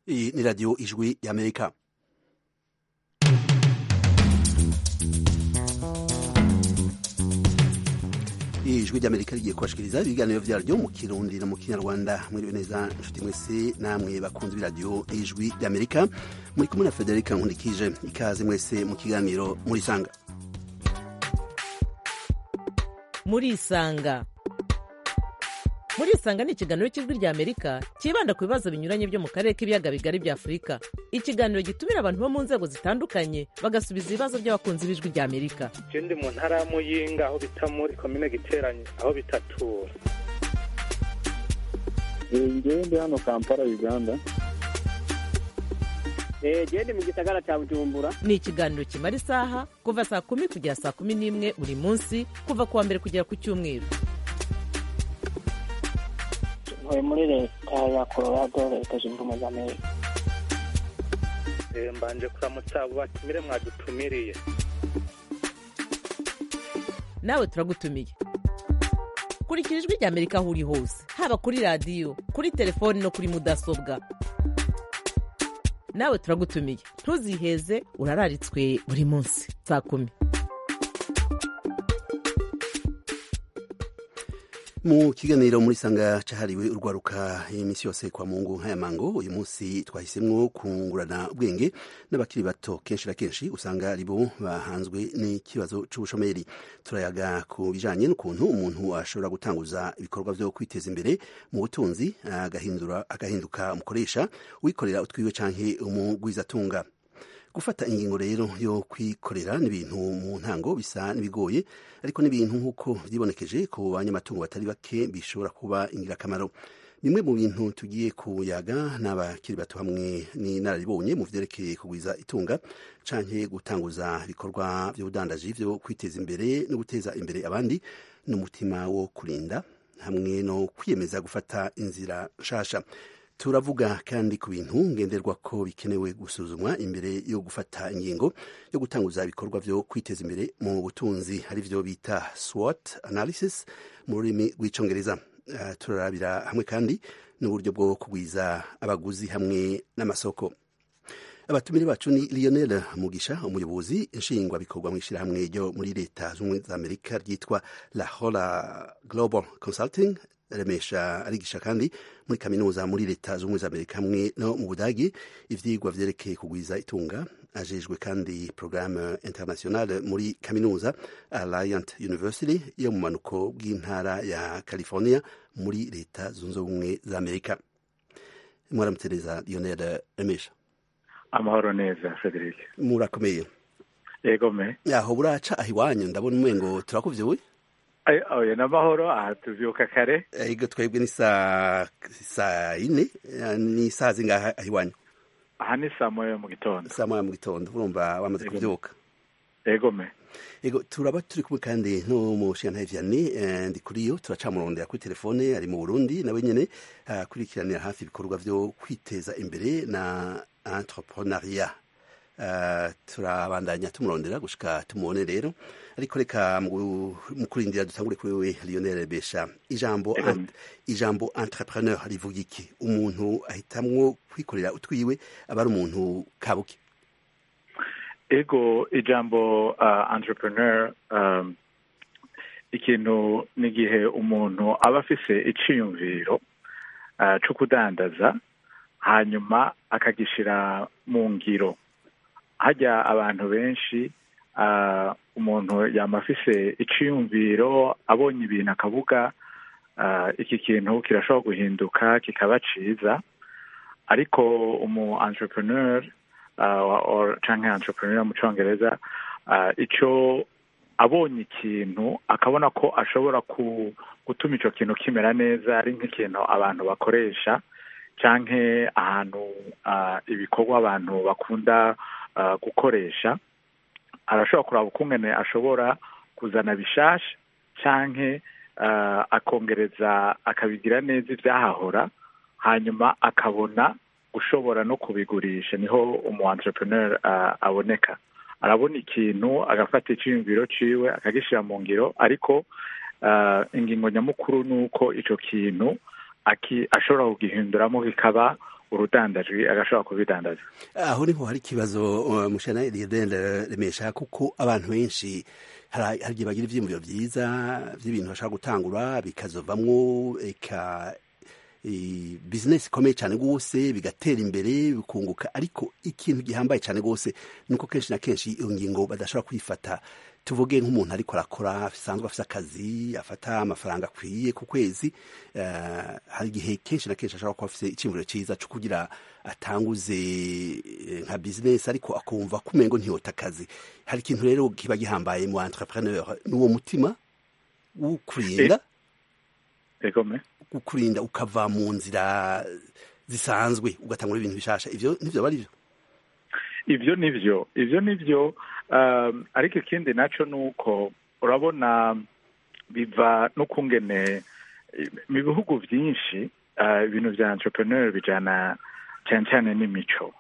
Iyi ni radiyo ijwi y'amerika ijwi ry'amerika rigiye kubashikiriza ibiganiro vyaryo mu kirundi no mu kinyarwanda mwiriwe neza inshuti mwese namwe bakunzi b'iradiyo ijwi ry'amerika muri kumwe na federika nkundikije ikaze mwese mu kiganiro murisanga murisanga murisanga ni ikiganiro cy'ijwi rya amerika cyibanda ku bibazo binyuranye byo mu karere k'ibiyaga bigari bya afurika ikiganiro gitumira abantu bo mu nzego zitandukanye bagasubiza ibibazo by'abakunzi b'ijwi rya amerika je ndi mu ntara ya muyinga aho bita muri komine giteranye aho bitatura ngewe ndi hano kampala uganda gende mu gisagara cya bujumbura ni ikiganiro kimara isaha kuva saa kumi kugera saa kumi n'imwe buri munsi kuva ku wa mbere kugera ku cyumweru ntuye muri leta ya colorado leta zunze ubumwe za amerika Eh, mbanje kuramutsa abo batumire mwadutumiriye nawe turagutumiye kurikira ijwi rya amerika aho uri hose haba kuri radiyo kuri telefoni no kuri mudasobwa nawe turagutumiye ntuziheze urararitswe buri munsi saa kumi mu kiganiro muri sanga cahariwe urwaruka iminsi yose kwa mungu nk'aya mango uyu munsi twahisemwo kungurana ubwenge n'abakiri bato kenshi na kenshi usanga ari bo bahanzwe n'ikibazo c'ubushomeri turayaga ku bijanye n'ukuntu umuntu ashobora gutanguza ibikorwa vyo kwiteza imbere mu butunzi agahindura agahinduka umukoresha wikorera utwiwe canke umugwizatunga gufata ingingo rero yo kwikorera n'ibintu mu ntango bisa n'ibigoye ariko n'ibintu nk'uko vyibonekeje ku banyamatungo batari bake bishobora kuba ingirakamaro bimwe mu bintu tugiye kuyaga n'abakiri bato hamwe n'inararibonye mu vyerekeye kugwiza itunga canke gutanguza ibikorwa vy'ubudandaji vyo kwiteza imbere no guteza imbere abandi n'umutima wo kurinda hamwe no kwiyemeza gufata inzira nshasha turavuga kandi ku bintu ngenderwa ko bikenewe gusuzumwa imbere yo gufata ingingo yo gutanguza ibikorwa vyo kwiteza imbere mu butunzi ari vyo bita SWOT analysis mu rurimi rw'icongereza uh, turarabira hamwe kandi n'uburyo bwo kugwiza abaguzi hamwe n'amasoko abatumire bacu ni Lionel Mugisha umuyobozi nshingwa bikorwa mu ishirahamwe ryo muri leta z'ubumwe za Amerika ryitwa La Hola Global Consulting remesha arigisha kandi muri kaminuza muri leta z'ubumwe za amerika hamwe no mu budagi ivyigwa vyerekeye kugwiza itunga ajejwe kandi programme internationale muri kaminuza alliant university yo mu manuko bw'intara ya california muri leta zunze ubumwe za amerika mwaramutereza lionel remesha amahoro neza frederic murakomeye yego me aho buraca aho iwanyu ndabona umengo turakuvyuye Ay- oya n'amahoro aha tuvyuka kare ego twebwe ni saa saa ine eh, ni saa zingaha aho iwanyu aha ni saa moya mu gitondo saa moya mu gitondo urumva wamaze Ego. kuvyuka yego me ego turaba turi kumwe kandi n'umushingantahe Vianney eh, ndi kuri yo turacamurondera kuri telefone ari mu Burundi nawe nyene akurikiranira hafi ibikorwa vyo kwiteza imbere na entrepreneuria Uh, turabandanya tumurondera gushika tumubone rero ariko reka mu mu kurindira dutangure kuri wewe Lionel Besha ijambo Ego. ent- ijambo entrepreneur rivuga iki umuntu ahitamwo kwikorera utwiwe aba ari umuntu kabuki ego ijambo uh, entrepreneur um, ikintu n'igihe umuntu aba afise iciyumviro uh, co kudandaza hanyuma akagishira mu ngiro hajya abantu benshi uh, umuntu yama afise iciyumviro abonye ibintu akavuga uh, iki kintu kirashobora guhinduka kikaba ciza ariko umu entrepreneur uh, or canke entrepreneur mu congereza uh, ico abonye ikintu akabona ko ashobora ku, gutuma ico kintu kimera neza ari nk'ikintu abantu bakoresha canke ahantu uh, ibikorwa abantu bakunda uh, gukoresha arashobora kuraba ukungene ashobora kuzana bishasha canke uh, akongereza akabigira neza ivyahahora hanyuma akabona gushobora no kubigurisha niho umu entrepreneur uh, aboneka arabona ikintu agafata iciyumviro ciwe akagishira mu ngiro ariko uh, ingingo nyamukuru ni uko ico kintu aki ashobora kugihinduramo kikaba urudandaji agashobora kubidandaza aho niho hari ikibazo uh, mushana Eliedel remesha kuko abantu benshi hari hari igihe bagira ivyiyumviro vyiza vy'ibintu bashaka gutangura bikazovamwo eka i- business ikomeye cyane rwose bigatera imbere bikunguka ariko ikintu gihambaye cyane rwose nuko kenshi na kenshi iyo ngingo badashobora kwifata tuvuge nk'umuntu ariko arakora asanzwe afite akazi afata amafaranga akwiye ku kwezi eh, hari igihe kenshi na kenshi ashobora kuba afite icyumviro cyiza cyo kugira atanguze eh, nka business ariko akumva ko umengo ntiyota akazi hari ikintu rero kiba gihambaye mu entrepreneur n'uwo mutima w'ukurinda egome kukurinda ukava mu nzira zisanzwe ugatangura ibintu bishasha ivyo nivyo bari byo ivyo nivyo ivyo nivyo um, ariko ikindi naco nuko urabona biva no kungene mu bihugu vyinshi uh, ibintu vya entrepreneur bijana cyane cyane n'imico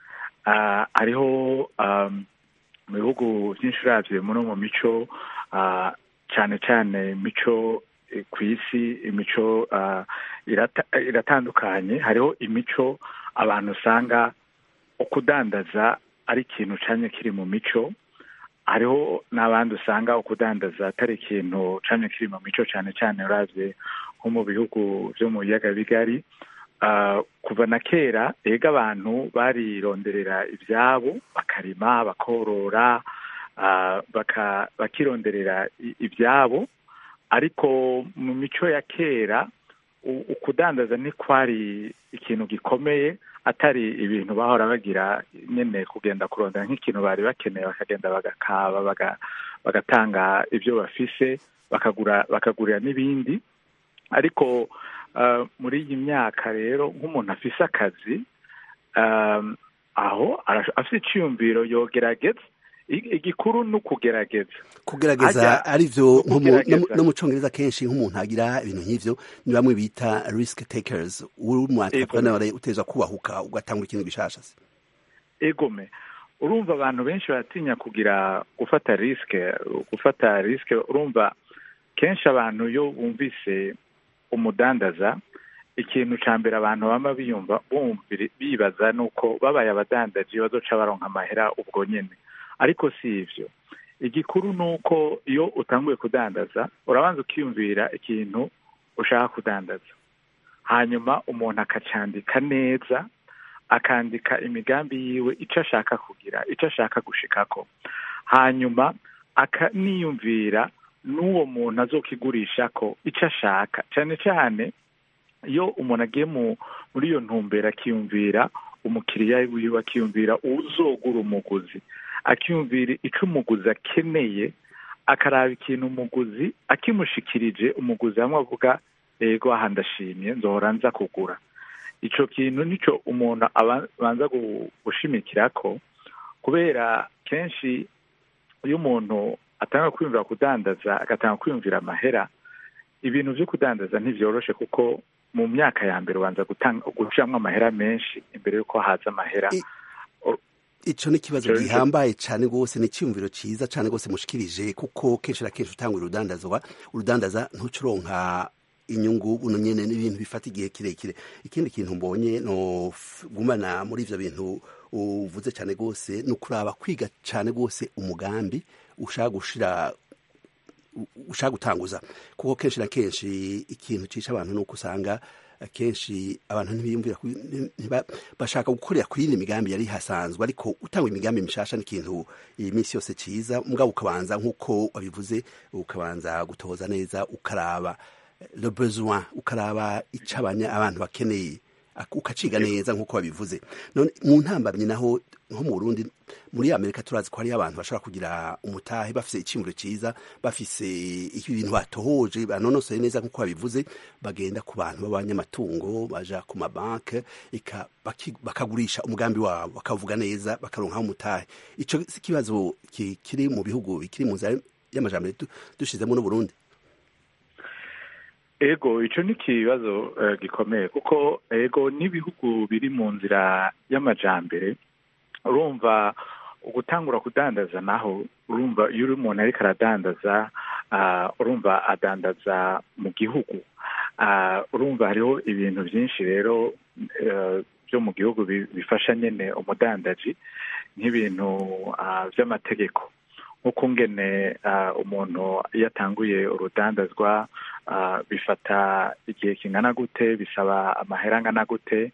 uh, hariho um, mu bihugu vyinshi uravye muno mu mico uh, cyane cyane imico eh, ku isi imico uh, irata, iratandukanye hariho imico abantu usanga ukudandaza ari ikintu canye kiri mu mico hariho n'abandi usanga ukudandaza atari ikintu canye kiri mu mico cyane cyane uravye nko mu bihugu vyo mu biyaga bigari uh, kuva na kera ega abantu barironderera ivyabo bakarima bakorora uh, baka, bakironderera i- ivyabo ariko mu mico ya kera u- ukudandaza ntikwari ikintu gikomeye atari ibintu bahora bagira nyene kugenda kurondera nk'ikintu bari bakeneye bakagenda bagakaba baga- bagatanga ibyo bafise bakagura bakagurira n'ibindi ariko uh, muri iyi myaka rero nk'umuntu afise akazi um, aho arash- afise iciyumviro yogerageza I- igikuru ni ukugerageza kugerageza Harya- ari byo nko mu- kugerageza. no mu- no mu congereza kenshi nk'umuntu agira ibintu nk'ivyo ni bamwe bita risk takers uri mu entrepreneur uteza kubahuka ugatangura ikintu gishasha se egome urumva abantu benshi baratinya kugira gufata risike gufata risike urumva kenshi abantu iyo bumvise umudandaza ikintu ca mbere abantu bama biyumva bumvira bibaza nuko babaye abadandaji bazoca baronka amahera ubwo nyene ariko si ivyo igikuru ni uko iyo utanguye kudandaza urabanza ukiyumvira ikintu ushaka kudandaza hanyuma umuntu akacandika neza akandika imigambi yiwe icyo ashaka kugira icyo ashaka gushikako hanyuma akaniyumvira n'uwo muntu azokigurisha ko icyo ashaka cyane cyane iyo umuntu agiye mu muri iyo ntumbero akiyumvira umukiriya wiwe akiyumvira uzogura umuguzi akiyumvira icyo umuguzi akeneye akaraba ikintu umuguzi akimushikirije umuguzi hamwe avuga yego aha ndashimye nzohora nza kugura ico kintu nico umuntu abanza gushimikira ko kubera kenshi iyo umuntu atanga kwiyumvira kudandaza agatanga kwiyumvira amahera ibintu vyo kudandaza ntivyoroshe kuko mu myaka ya mbere ubanza gucamwo amahera menshi imbere y'uko haza amahera ico ni ikibazo gihambaye cane rwose ni iciyumviro ciza cane rwose mushikirije kuko kenshi na kenshi utangura urudandazwa urudandaza ntucuronka inyungu buno nyene n'ibintu bifata igihe kirekire ikindi kintu mbonye no gumana muri ivyo bintu uvuze cane rwose ni ukuraba kwiga cane rwose umugambi ushaka gushira ushaka gutanguza kuko kenshi na kenshi ikintu cisha abantu nuko usanga kenshi abantu ntibiyumvira bashaka gukorera kuri iyi migambi yari hasanzwe ariko utanga imigambi mishasha n'ikintu iyi minsi yose ciza mugabo ukabanza nk'uko wabivuze ukabanza gutoza neza ukaraba le besoin ukaraba ico abantu bakeneye ukaciga neza nk'uko babivuze none mu ntambamyi naho nko mu Burundi muri Amerika turazi ko hariyo abantu bashobora kugira umutahe bafise icimuro ciza bafise ibintu batohoje banonosoye neza nk'uko babivuze bagenda ku bantu b'abanyamatungo baja ku mabanke bakagurisha umugambi wabo bakavuga neza bakaronkaho umutahe ico si ikibazo kiri mu bihugu bikiri mu nzira y'amajambere dushizemo n'Uburundi ego ico ni ikibazo uh, gikomeye kuko ego n'ibihugu biri mu nzira y'amajambere urumva ugutangura kudandaza naho urumva iyo uri umuntu ariko aradandaza uh, urumva adandaza mu gihugu uh, urumva hariho ibintu byinshi rero byo mu gihugu bifasha nyine umudandaji nk'ibintu by'amategeko nk'uko ngene umuntu iyo atanguye urudandazwa bifata igihe kingana gute bisaba amahera angana gute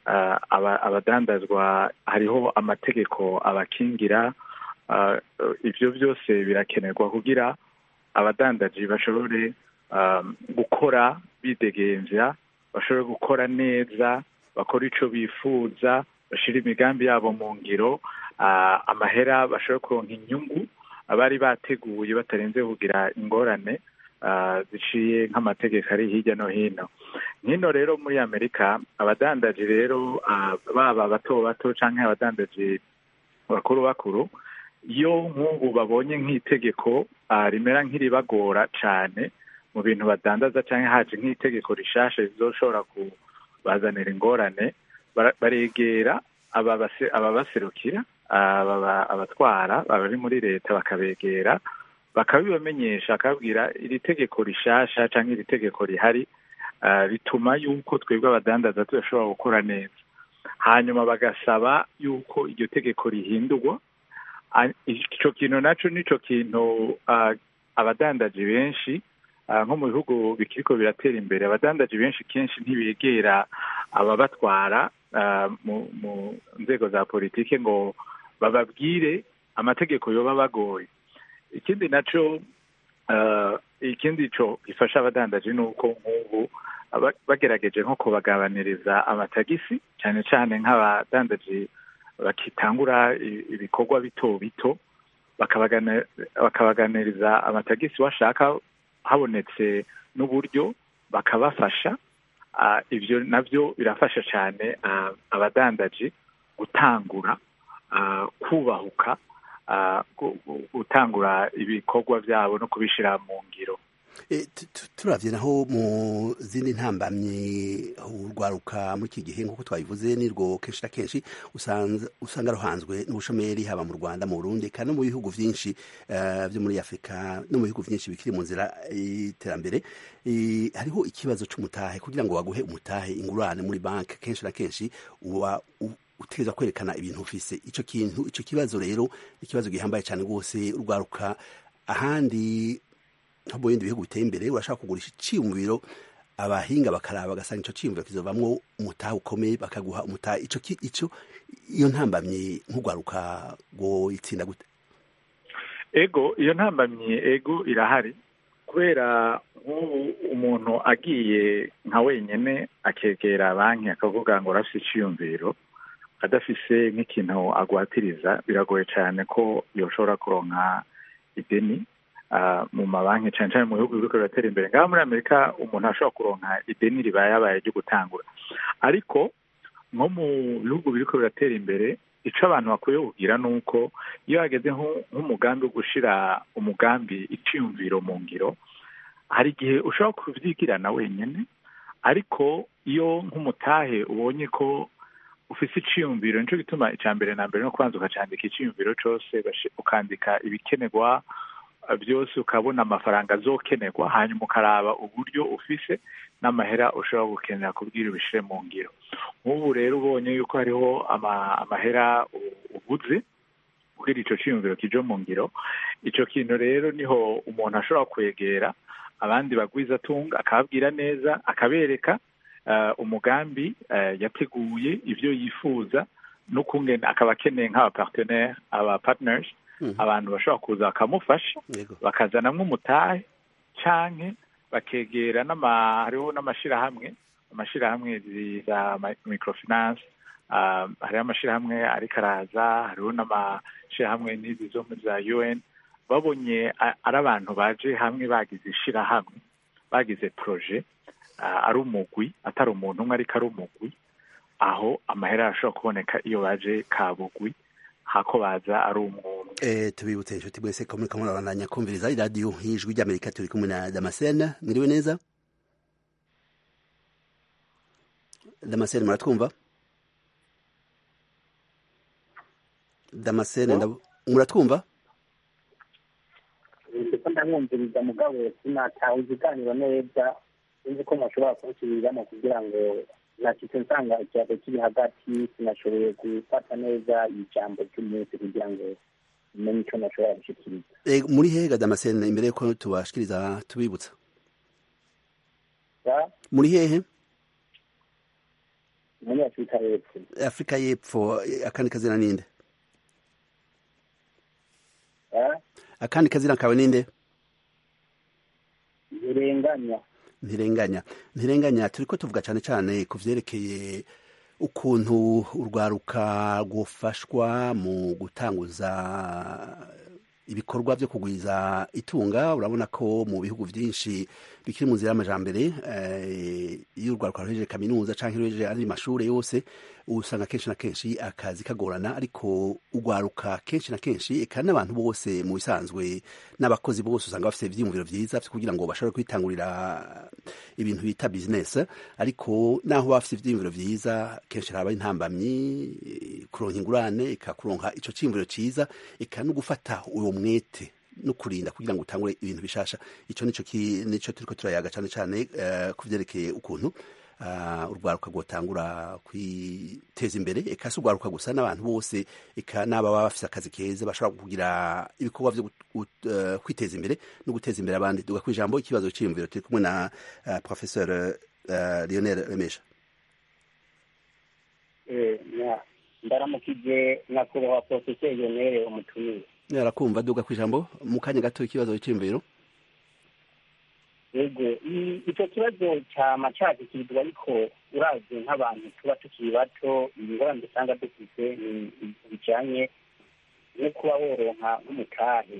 abadandazwa hariho amategeko abakingira ibyo byose birakenerwa kugira abadandaji bashobore gukora bidegembya bashobore gukora neza bakora icyo bifuza bashyira imigambi yabo mu ngiro amahera bashobora kuronka inyungu abari bateguye batarenze kugira ingorane ziciye nk'amategeko ari hirya no hino nk'ino rero muri amerika abadandaji rero baba bato bato cyangwa abadandaji bakuru bakuru iyo nk'ubu babonye nk'itegeko rimera nk'iribagora cyane mu bintu badandaza cyangwa haje nk'itegeko rishasha rizoshobora kubazanira ingorane baregera ababaserukira abatwara abari muri leta bakabegera bakabibamenyesha bakabwira iri tegeko rishasha cyangwa iri tegeko rihari rituma yuko twebwe abadandaza tudashobora gukora neza hanyuma bagasaba yuko iryo tegeko rihindurwa icyo kintu nacyo nicyo kintu abadandaji benshi nko mu bihugu bikiriko biratera imbere abadandaji benshi kenshi ntibegera ababatwara mu nzego za politiki ngo bababwire amategeko yoba bagoye ikindi nacyo ikindi cyo gifasha abadandaji ni uko nk'ubu bagerageje nko kubagabaniriza amatagisi cyane cyane nk'abadandaji bakitangura ibikorwa bito bito bakabaganiriza amatagisi washaka habonetse n'uburyo bakabafasha ibyo nabyo birafasha cyane abadandaji gutangura kubahuka gutangura ibikorwa byabo no kubishyira mu ngiro turabye naho mu zindi ntambamyi urwaruka muri iki gihe nk'uko twabivuze nirwo kenshi na kenshi usanga ruhanzwe n'ubushomeri haba mu rwanda mu burundi kandi no mu bihugu byinshi byo muri afurika no mu bihugu byinshi bikiri mu nzira y'iterambere hariho ikibazo cy'umutahe kugira ngo baguhe umutahe ingurane muri banki kenshi na kenshi uba utegereza kwerekana ibintu ufise icyo kintu icyo kibazo rero ikibazo gihambaye cyane rwose urwaruka ahandi nko mu bindi bihugu biteye imbere urashaka kugurisha icyiyumviro abahinga bakaraba bagasanga icyo cyiyumviro kizovamwo umutahe ukomeye bakaguha umutahe icyo icyo iyo ntambamyi nk'urwaruka ngo itsinda gute ego iyo ntambamyi ego irahari kubera nk'ubu umuntu agiye nka wenyine akegera banki akavuga ngo arafite icyiyumviro adafise nk'ikintu agwatiriza biragoye cyane ko yoshobora kuronka ideni mu mabanki cyane cyane mu bihugu biriko biratera imbere ngaha muri amerika umuntu ashobora kuronka ideni ribaye yabaye ryo gutangura ariko nko mu bihugu biriko biratera imbere ico abantu bakwiye kugira ni uko iyo hageze nk'umugambi wo gushira umugambi iciyumviro mu ngiro hari igihe ushobora kuvyigirana wenyene ariko iyo nk'umutahe ubonye ko ufise iciyumviro nico gituma ica mbere na mbere no kubanza ukacandika iciyumviro cose ukandika ibikenerwa byose ukabona amafaranga azokenerwa hanyuma ukaraba uburyo ufise n'amahera ushobora gukenera kubwira ubishire mu ngiro nk'ubu rero ubonye yuko hariho amahera uguze kugira ico ciyumviro kije mu ngiro ico kintu rero niho umuntu ashobora kwegera abandi bagwiza atunga akababwira neza akabereka umugambi yateguye ibyo yifuza n'ukungene akaba akeneye nk'abapartenere aba partners abantu bashobora kuza bakamufasha bakazanamwo umutahe canke bakegera hariho n'amashirahamwe amashirahamwe za microfinance hariho amashirahamwe ariko araza hariho n'amashirahamwe n'izi zo muri za un babonye ari abantu baje hamwe bagize ishirahamwe bagize proje ari umugwi atari umuntu umwe ariko ari umugwi aho amahera arashobora kuboneka iyo baje kabugwi hako baza ari umwumwe tubibutse inshuti mwese ko muriko murabandanya kumviriza iradiyo y'ijwi ry'amerika turi kumwe na damascene mwiriwe neza damascene muratwumva damascene muratwumva ndiko ndamwumviriza mugabo sinatawe ikiganiro neza sinzi ko mushobora kunsubiriramo kugira ngo nacitse nsanga ikiyago kiri hagati sinashoboye gufata neza ijambo ry'umunsi kugira ngo umenye icyo nashobora gushikiriza Eh, muri hehe damascene imbere yuko tubashikiriza tubibutsa Ya, muri hehe muri afurika y'epfo afurika y'epfo eh, akandi kazina ninde Ya, akandi kazina kawe ninde ntirenganya ntirenganya ntirenganya turiko tuvuga cyane cyane ku vyerekeye ukuntu urwaruka rwofashwa mu gutanguza ibikorwa byo kugwiza itunga urabona ko mu bihugu byinshi bikiri mu nzira y'amajambere eh, iyo urwaruka ruhejeje kaminuza canke ruhejeje andi mashure yose usanga kenshi na kenshi akazi kagorana ariko urwaruka kenshi na kenshi eka n'abantu bose mu bisanzwe n'abakozi bose usanga bafite ivyiyumviro vyiza kugira ngo bashobore kwitangurira ibintu bita business ariko naho baba bafite ivyiyumviro vyiza kenshi haba intambamyi eh, kuronka ingurane eka kuronka ico ciyumviro ciza eka no gufata uwo mwete no kurinda kugira ngo utangure ibintu bishasha ico nico ki- nico turiko turayaga cane cane eh, ku vyerekeye ukuntu uh, urwaruka rwotangura kwiteza imbere eka si urwaruka gusa n'abantu bose eka n'ababa bafise akazi keza bashobora kugira ibikorwa vyo gut- gut- eh, kwiteza imbere no guteza imbere abandi duga kwijambo ikibazo c'iyumviro turi kumwe na uh, professeur uh, Lionel Remesha Eh, na- ndaramukije nyakubahwa porofeseri yonere umutumire yarakumva duga kwijambo mu kanya gato ikibazo c'iyumviro yego i- ico kibazo cama cagikirizwa ariko uravye nk'abantu tuba tukiri bato ingorane dusanga dufise ni ibintu bijanye no kuba woronka nk'umutahe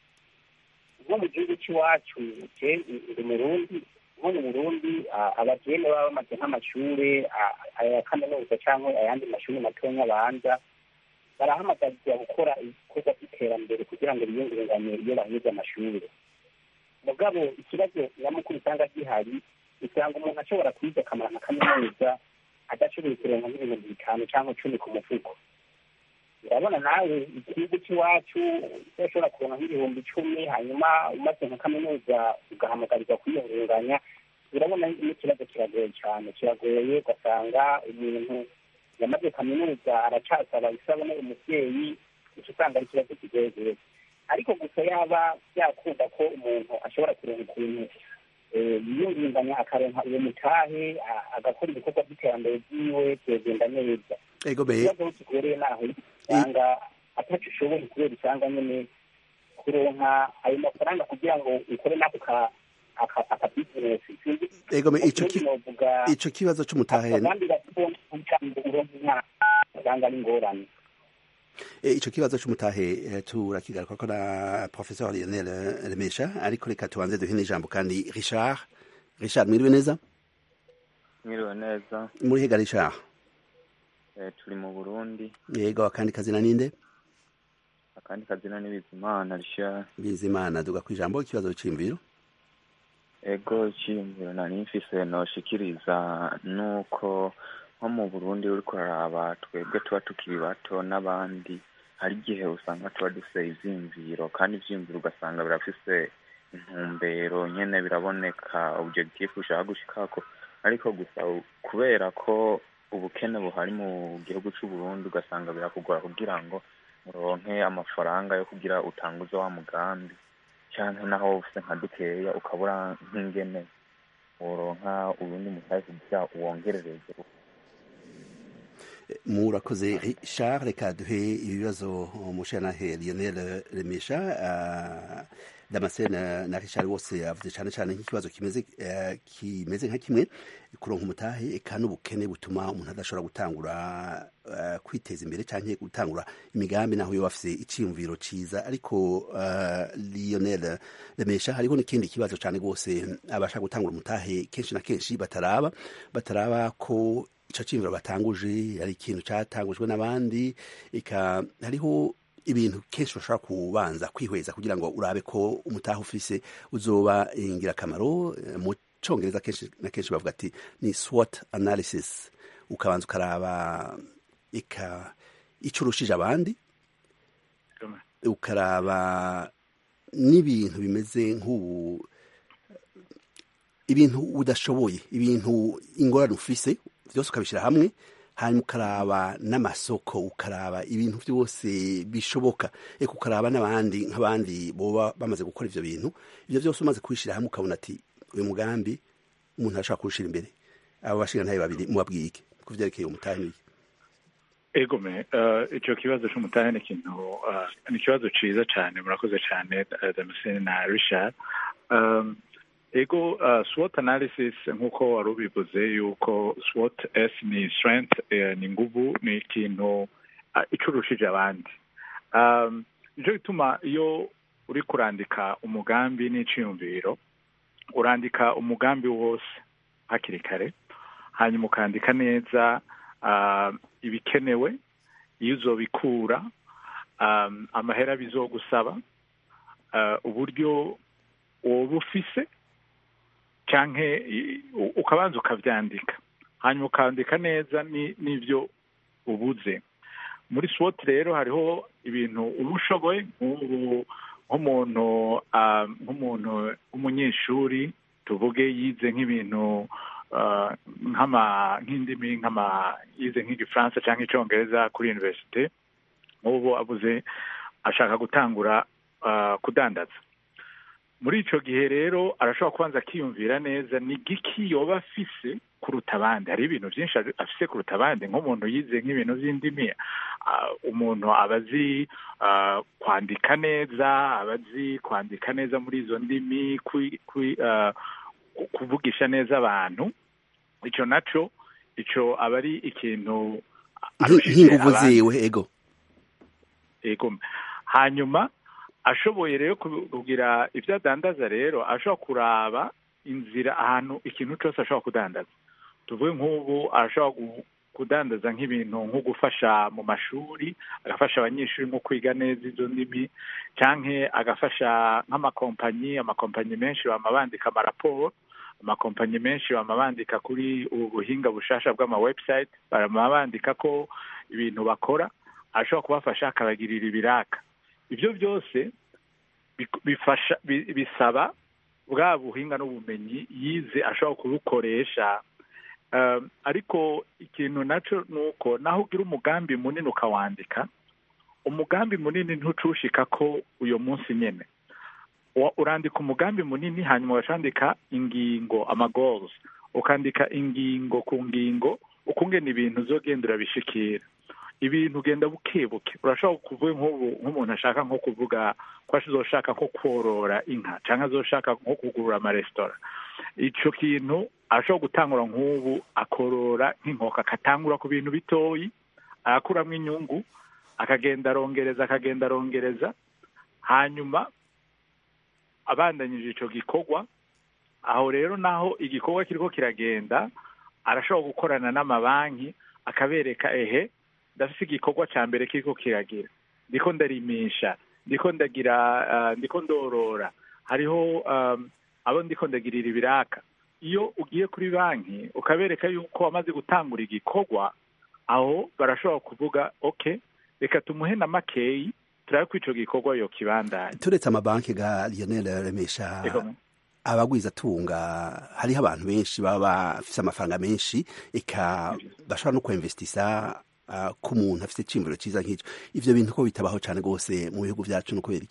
nko mu gihugu c'iwacu je ndi murundi nko mu burundi a- abajene baba bamaze nk'amashure a- aya kaminuza canke ayandi mashuri matonya abanza barahamagarirwa gukora ibikorwa vy'iterambere kugira ngo biyungunganye iyo baheze amashure mugabo ikibazo nyamukuru usanga gihari usanga umuntu ashobora kwiga akamara nka kaminuza adashoboye kuronka nk'ibihumbi bitanu cyangwa cumi ku mufuko urabona nawe igihugu cy'iwacu udashobora kuronka nk'ibihumbi icumi hanyuma umaze nka kaminuza ugahamagarirwa kwiyungunganya urabona n'ikibazo kiragoye cyane kiragoye ugasanga umuntu yamaze kaminuza aracasaba isabune umuvyeyi uca usanga ari ikibazo kigoye rwose ariko gusa yaba byakunda ko umuntu ashobora kuronka ukuntu eh, yiyungunganya akaronka uwo mutahe a- agakora ibikorwa by'iterambere vyiwe byogenda neza ego be ikibazo aho kigoreye naho usanga ataco ushoboye kubera usanga nyene kuronka ayo mafaranga kugira ngo ukore nako ka aka- aka business sinzi ego me ico ki- novuga ico kibazo c'umutahe abandi bakubona kugira ngo uronke umwana usanga ari ingorane E, ico kibazo c'umutahe eh, turakigaruka ko na professeur Lionel eh, Remesha ariko reka tubanze duhe n'ijambo kandi Richard Richard mwiriwe neza mwiriwe neza muri hega Richard eh, turi mu burundi yego akandi kazina ninde akandi kazina ni bizimana risha Bizimana duga kwijambo ikibazo c'imviro ego ciyumviro nari mfise noshikiriza nuko nko mu burundi uriko uraraba twebwe tuba tukiri bato n'abandi hari igihe usanga tuba dufise ivyiyumviro kandi ivyiyumviro ugasanga birafise intumbero nyene biraboneka objectif ushaka gushikako ariko gusa u- kubera ko ubukene buhari mu gihugu c'uburundi ugasanga birakugora kugira ngo uronke amafaranga yo kugira utanguze wa mugambi canke naho ufise nka dukeya ukabura nk'ingene woronka urundi mutahe kugira uwongerereze murakoze Richard reka duhe ibibazo umushanahe Lionel Remesha uh, Damascene na Richard bose yavuze cyane cyane nk'ikibazo kimeze eh, kimeze nka kimwe kuronka umutahe eka n'ubukene butuma umuntu adashobora gutangura eh, kwiteza imbere canke gutangura imigambi naho yo bafise iciyumviro ciza ariko uh, Lionel Remesha hariho n'ikindi kibazo cyane rwose abashaka gutangura umutahe kenshi na kenshi bataraba bataraba ko ico ciyumviro batanguje ari ikintu catangujwe n'abandi eka hariho ibintu kenshi bashobora kubanza kwihweza kugira ngo urabe ko umutaha ufise uzoba ingirakamaro Eh, mu congereza kenshi na kenshi bavuga ati ni SWOT analysis ukabanza ukaraba eka ico urushije abandi ukaraba n'ibintu bimeze nk'ubu ibintu udashoboye ibintu ingorane ufise byose ukabishyira hamwe hanyuma ukaraba n'amasoko ukaraba ibintu byose bishoboka reka ukaraba n'abandi nk'abandi boba bamaze gukora ivyo bintu ivyo byose umaze kubishyira hamwe ukabona ati uyu mugambi umuntu arashobora kuwushyira imbere abo bashingantahe babiri mubabwiye iki ku vyerekeye umutahe n'iki egome icyo kibazo cy'umutahe ni ikintu ni ikibazo cyiza cyane murakoze cyane damascene na richard ego swot analysis nk'uko wari ubivuze yuko swot s ni strength ni nguvu ni ikintu icurushije abandi nicyo gituma iyo uri kurandika umugambi n'iciyumviro urandika umugambi wose hakiri kare hanyuma ukandika neza ibikenewe iyo uzobikura amahera bizogusaba uburyo woba ufise cyangwa ukabanza ukabyandika hanyuma ukandika neza n'ibyo ubuze muri swot rero hariho ibintu uba ushoboye nk'umuntu nk'umuntu w'umunyeshuri tuvuge yize nk'ibintu nk'indimi nk'ama yize nk'igifaransa cyangwa icyongereza kuri univerisite nk'ubu abuze ashaka gutangura kudandaza muri icyo gihe rero arashobora kubanza akiyumvira neza ni giki yoba afise kuruta abandi hari ibintu byinshi afise kuruta abandi nk'umuntu yize nk'ibintu by'indimi umuntu aba azi kwandika neza aba azi kwandika neza muri izo ndimi kuvugisha neza abantu icyo nacyo icyo aba ari ikintu nk'inguvu ziwe ego ego hanyuma ashoboye rero kugira ibyo adandaza rero ashobora kuraba inzira ahantu ikintu cyose ashobora kudandaza tuvuge nk'ubu arashobora kudandaza nk'ibintu nko gufasha mu mashuri agafasha abanyeshuri nko kwiga neza izo ndimi cyangwa agafasha nk'amakompanyi amakompanyi menshi bama bandika amaraporo amakompanyi menshi bama bandika kuri ubu buhinga bushasha bw'amawebsite bama bandika ko ibintu bakora ashobora kubafasha akabagirira ibiraka ibyo byose bifasha bisaba bwa buhinga n'ubumenyi yize ashobora kubukoresha ariko ikintu nacyo ni uko naho ugira umugambi munini ukawandika umugambi munini ntucushika ko uyu munsi nyine urandika umugambi munini hanyuma ugacandika ingingo amagorozi ukandika ingingo ku ngingo ukungena ibintu uzogenda urabishikira ibintu ugenda buke buke urashobora kuvuga nk'ubu nk'umuntu ashaka nko kuvuga ko azoshaka nko korora inka cyangwa azoshaka nko kugurura amaresitora icyo kintu ashobora gutangura nk'ubu akorora nk'inkoko akatangura ku bintu bitoyi arakuramo inyungu akagenda arongereza akagenda arongereza hanyuma abandanyije icyo gikorwa aho rero naho igikorwa kiriko kiragenda arashobora gukorana n'amabanki akabereka ehe ndafite igikorwa cya mbere kiriko kiragira ndiko ndarimisha ndiko ndagira ndiko ndorora hariho abo ndiko ndagirira ibiraka iyo ugiye kuri banki ukabereka yuko wamaze gutangura igikorwa aho barashobora kuvuga oke reka tumuhe na makeyi turabe ko icyo gikorwa yo kibandanya turetse amabanki ga lionel remesha abagwizatunga hariho abantu benshi baba bafite amafaranga menshi eka bashobora no kwinvestisa ku muntu afite icyiyumviro cyiza nk'icyo ibyo bintu ko bitabaho cyane rwose mu bihugu byacu no kubera iki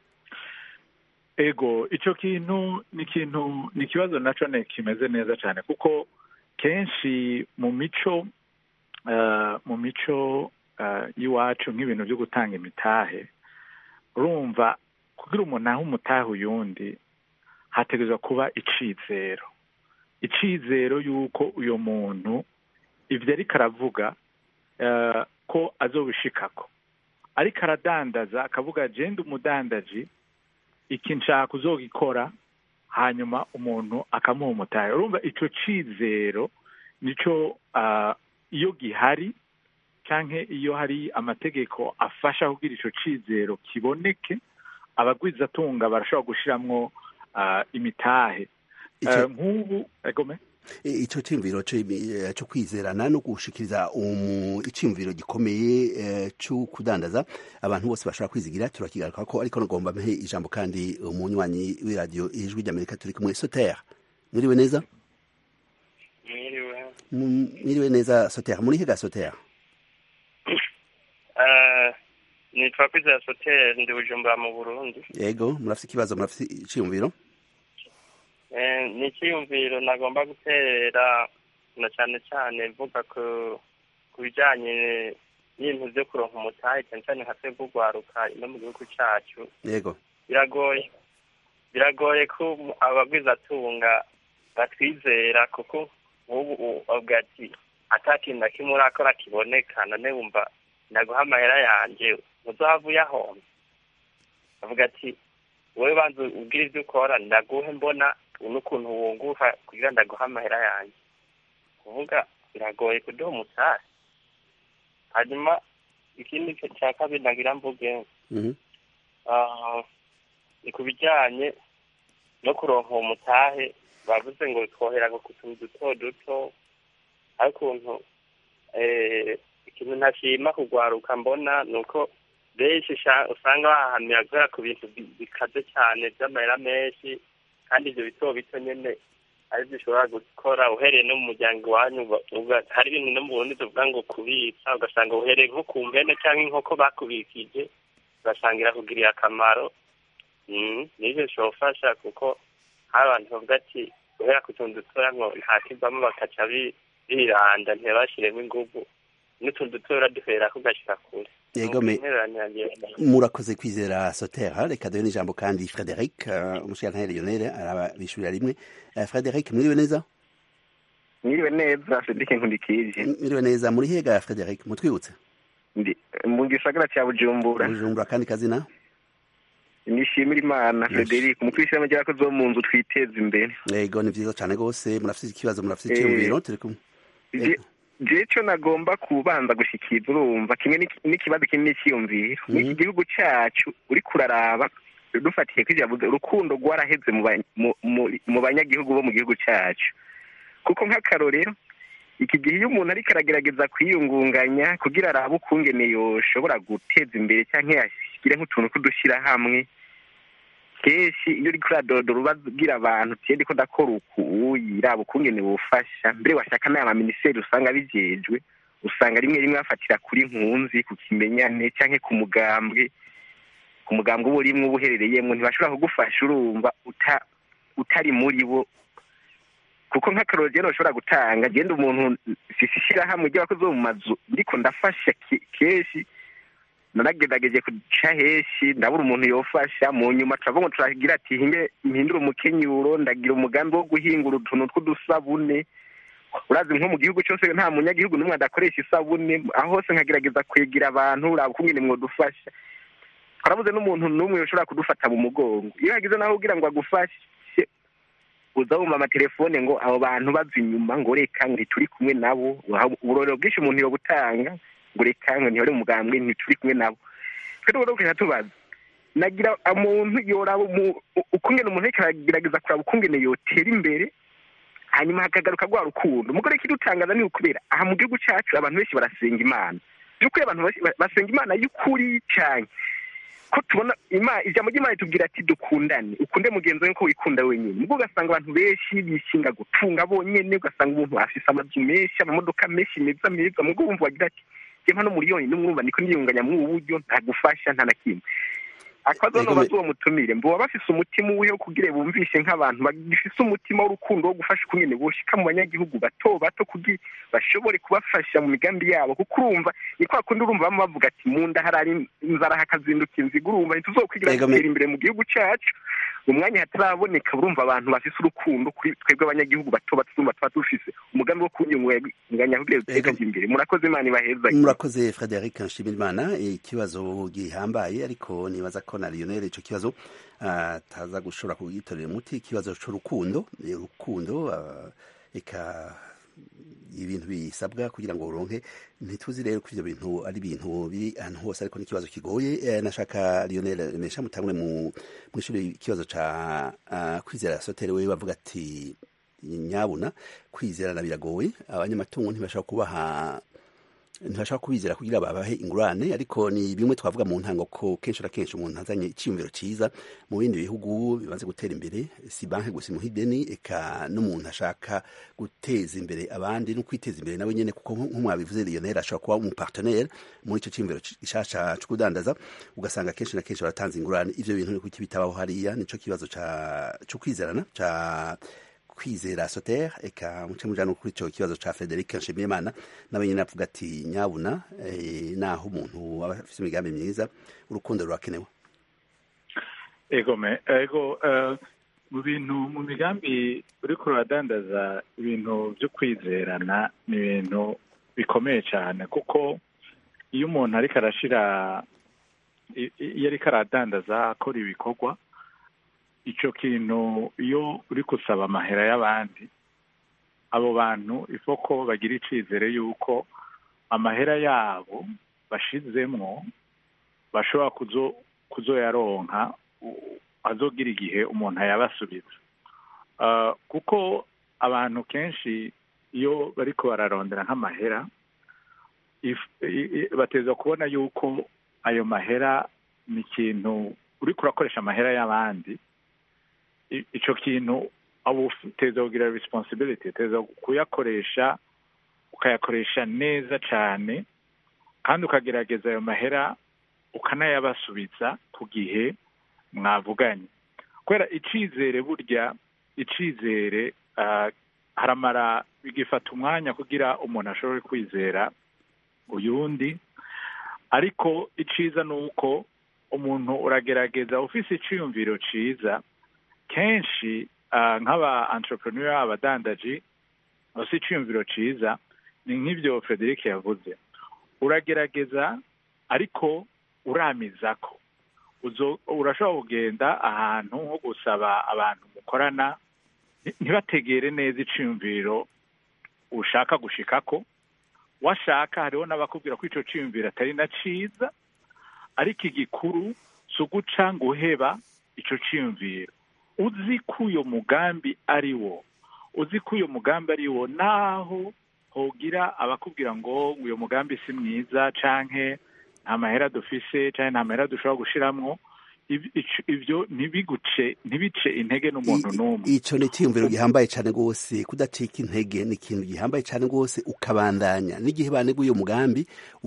ego icyo kintu ni ikintu ni ikibazo nacyo kimeze neza cyane kuko kenshi mu mico mu mico y'iwacu nk'ibintu byo gutanga imitahe urumva kugira umuntu ahe umutahe uyundi hategerezwa kuba icizero icizero y'uko uyu muntu ibyo ariko aravuga ko azobishikako ariko aradandaza akavuga agenda umudandaji iki nshaka uzogikora hanyuma umuntu akamuha umutahe urumva icyo cizero nicyo iyo gihari cyangwa iyo hari amategeko afasha kugira icyo cizero kiboneke abagwizatunga barashobora gushyiramo imitahe nk'ubu egome icyo cyumviro cyo kwizerana no gushikiriza icyumviro gikomeye cyo kudandaza abantu bose bashobora kwizigira turakigaruka ko ariko nagomba mpe ijambo kandi umunywanyi w'iradiyo ijwi ry'amerika turi kumwe sotere mwiriwe neza mwiriwe mwiriwe neza sotera muri higa sotera nitwa kwizera soteri ndi bujumbura mu burundi yego murafite ikibazo murafite icyiyumviro ni icyiyumviro nagomba guterera na cyane cyane mvuga ku bijyanye n'ibintu byo kuronka umutahe cyane cyane nka twebwe urwaruka ino mu gihugu cyacu yego biragoye biragoye ko abagwizatunga batwizera kuko nk'ubu bavuga ati atakintu na kimwe urakora kiboneka none wumva ndaguha amahera yanjye uzava uyahomba avuga ati wowe banza ubwire ibyo ukora ndaguhe mbona n'ukuntu wunguka kugira ndaguha amahera yanjye kuvuga biragoye kuduha umutari hanyuma ikindi cya kabiri nagira mvuge ni ku bijyanye no kuronka uwo mutahe bavuze ngo twohera ku tuntu duto duto ariko ukuntu ikintu ntashima kugwaruka mbona ni uko benshi usanga bahahamira guhera ku bintu bikaze cyane by'amahera menshi kandi ibyo bito bito nyine ari byo ushobora gukora uhereye no mu muryango iwanyu hari ibintu no mu burundi tuvuga ngo kubitsa ugasanga uhereye nko ku mpene cyangwa inkoko bakubikije ugasanga irakugiriye akamaro n'ibyo bishobora kuko hari abantu bavuga ati guhera ku tuntu dutoya ngo ntakivamo bakaca biranda ntibashyiremo ingufu n'utuntu dutoya duhera kugashyira kure yego me murakoze kwizera sotera reka duhe n'ijambo kandi frederic umushyirantare lionel arabishyurira rimwe frederic mwiriwe neza mwiriwe neza frederic nkundikije mwiriwe neza muri hega frederic mutwibutse mu gisagara cya bujumbura bujumbura kandi kazina nishimira imana frederic umutwe w'ishyirahamwe ry'abakozi bo mu nzu twiteza imbere yego ni byiza cyane rwose murafite ikibazo murafite icyumviro turi kumwe je cyo nagomba kubanza gushikiriza urumva kimwe n'ikibazo kinini cyiyumviro n'iki gihugu cyacu uri kuraraba dufatiye ko ijambo urukundo rwaraheze mu banyagihugu bo mu gihugu cyacu kuko nk'akarorero iki gihe iyo umuntu ariko aragerageza kwiyungunganya kugira arabe ukungene yoshobora guteza imbere cyangwa yashyire nk'utuntu tw'udushyirahamwe kenshi iyo uri kuradodora ubabwira abantu tiyedi ko ndakora uku yiraba ukungene bufasha mbere washaka n'aya maminisiteri usanga bijejwe usanga rimwe rimwe bafatira kuri nkunzi ku kimenyane cyangwa ku mugambwe ku mugambwe uba urimo uba uherereyemo ntibashobora kugufasha urumva utari muri bo kuko nk'akaroro rero ushobora gutanga genda umuntu sisi ishyirahamwe ry'abakozi bo mu mazu ndiko ndafasha kenshi naragerageje kuca heshi ndabura umuntu yofasha mu nyuma turavuga ngo turagira ati hinge mpindure umukenyuro ndagira umugambi wo guhingura utuntu tw'udusabune urazi nko mu gihugu cyose nta munyagihugu n'umwe adakoresha isabune aho hose nkagerageza kwegera abantu uraba ukungene mwodufasha twarabuze n'umuntu n'umwe ushobora kudufata mu mugongo iyo hagize naho ugira ngo agufashe uza wumva amatelefone ngo abo bantu baza inyuma ngo reka ntituri kumwe nabo uburorero bwinshi umuntu yo gutanga ngo reka ngo ntihore umugambwe ntituri kumwe nabo twe rero tukajya tubaza nagira umuntu yoraba ukungene umuntu ariko aragerageza kuraba ukungene yotera imbere hanyuma hakagaruka rwa rukundo umugore ikidutangaza ni ukubera aha mu gihugu cyacu abantu benshi barasenga imana by'ukuri abantu basenga imana y'ukuri cyane ko tubona ijambo ry'imana ritubwira ati dukundane ukunde mugenzi wawe ko wikunda wenyine ubwo ugasanga abantu benshi bishinga gutunga bonyine ugasanga umuntu afise amazu menshi amamodoka menshi meza meza mubwo wumva wagira ati jye hano miliyoni n'umwumva niko niyunganya muri ubu buryo ntagufasha nta na kimwe akabazo no bazi uwo mutumire mbo bafise umutima uwihe wo kugira bumvishe nk'abantu bagifise umutima w'urukundo wo gufasha ukungene boshika mu banyagihugu bato bato kugira bashobore kubafasha mu migambi yabo kuko urumva ni kwa kundi urumva bamwe bavuga ati mu nda harari inzara hakazinduka inziga urumva ntituzokwigira gutera imbere mu gihugu cyacu umwanya hataraboneka urumva abantu bafise urukundo kuri twebwe abanyagihugu bato bato urumva tuba dufise umugambi wo kunyunganya kugira duteze imbere murakoze imana ibaheza murakoze frederic nshimirimana ikibazo gihambaye ariko nibaza ko na lionel ico kibazo ataza gushobora kugitorera umuti ikibazo c'urukundo urukundo eka ibintu bisabwa kugira ngo uronke ntituzi rero ko ivyo bintu ari ibintu biri ahantu hose ariko n'ikibazo kigoye nashaka lionel mesha mutangure mu mwishuri ikibazo ca kwizera sotere wewe bavuga ati nyabuna kwizerana biragoye abanyamatungo ntibashobora kubaha ntibashaka kubizera kugira babahe ingurane ariko ni bimwe twavuga mu ntango ko kenshi na kenshi umuntu azanye icyiyumviro cyiza mu bindi bihugu bimaze gutera imbere si banki gusa imuha ideni eka n'umuntu ashaka guteza imbere abandi no kwiteza imbere nawe nyine kuko nk'umwabivuze Lionel ashobora kuba umupartenaire muri icyo cyiyumviro gishasha cyo kudandaza ugasanga kenshi na kenshi baratanze ingurane ivyo bintu ni kuki bitabaho hariya nico kibazo cyo kwizerana ca kwizera soter eka muce mujana kuri ico kibazo ca Frederic Nshimiyimana nawe nyine avuga ati nyabuna eh, naho umuntu aba afite imigambi myiza urukundo rurakenewe ego me ego uh, mu bintu mu migambi uriko uradandaza ibintu byo kwizerana ni ibintu bikomeye cyane kuko iyo umuntu ariko arashira iyo ariko aradandaza akora ibikorwa icyo kintu iyo uri gusaba amahera y'abandi abo bantu ifoko bagira icyizere y'uko amahera yabo bashizemwo bashobora kuzoyaronka azogira igihe umuntu ayabasubiza kuko abantu kenshi iyo bariko bararondera nk'amahera bateza kubona yuko ayo mahera ni ikintu uriko urakoresha amahera y'abandi icyo kintu aba uteza kugira responsibility uteza kuyakoresha ukayakoresha neza cyane kandi ukagerageza ayo mahera ukanayabasubiza ku gihe mwavuganye kubera icyizere burya icyizere haramara bigifata umwanya kugira umuntu ashobore kwizera uyundi ariko icyiza ni uko umuntu uragerageza ufise icyiyumviro cyiza kenshi nk'aba entrepreneur abadandaji bafite icyiyumviro cyiza ni nk'ibyo frederic yavuze uragerageza ariko uramiza ko urashobora kugenda ahantu nko gusaba abantu mukorana ntibategere neza icyiyumviro ushaka gushikako washaka hariho n'abakubwira ko icyo cyiyumviro atari na cyiza ariko igikuru si uguca ngo uheba icyo cyiyumviro uzi ko uyo mugambi ari wo uzi ko uyo mugambi ari wo naho hogira abakubwira ngo uyu mugambi si mwiza canke nta mahera dufise canke nta mahera dushobora gushiramwo ibyo ntibiguce ntibice intege n'umuntu n'umwe ico ni icyiyumviro gihambaye cyane rwose kudacika intege ni ikintu gihambaye cyane rwose ukabandanya n'igihe baneguye umugambi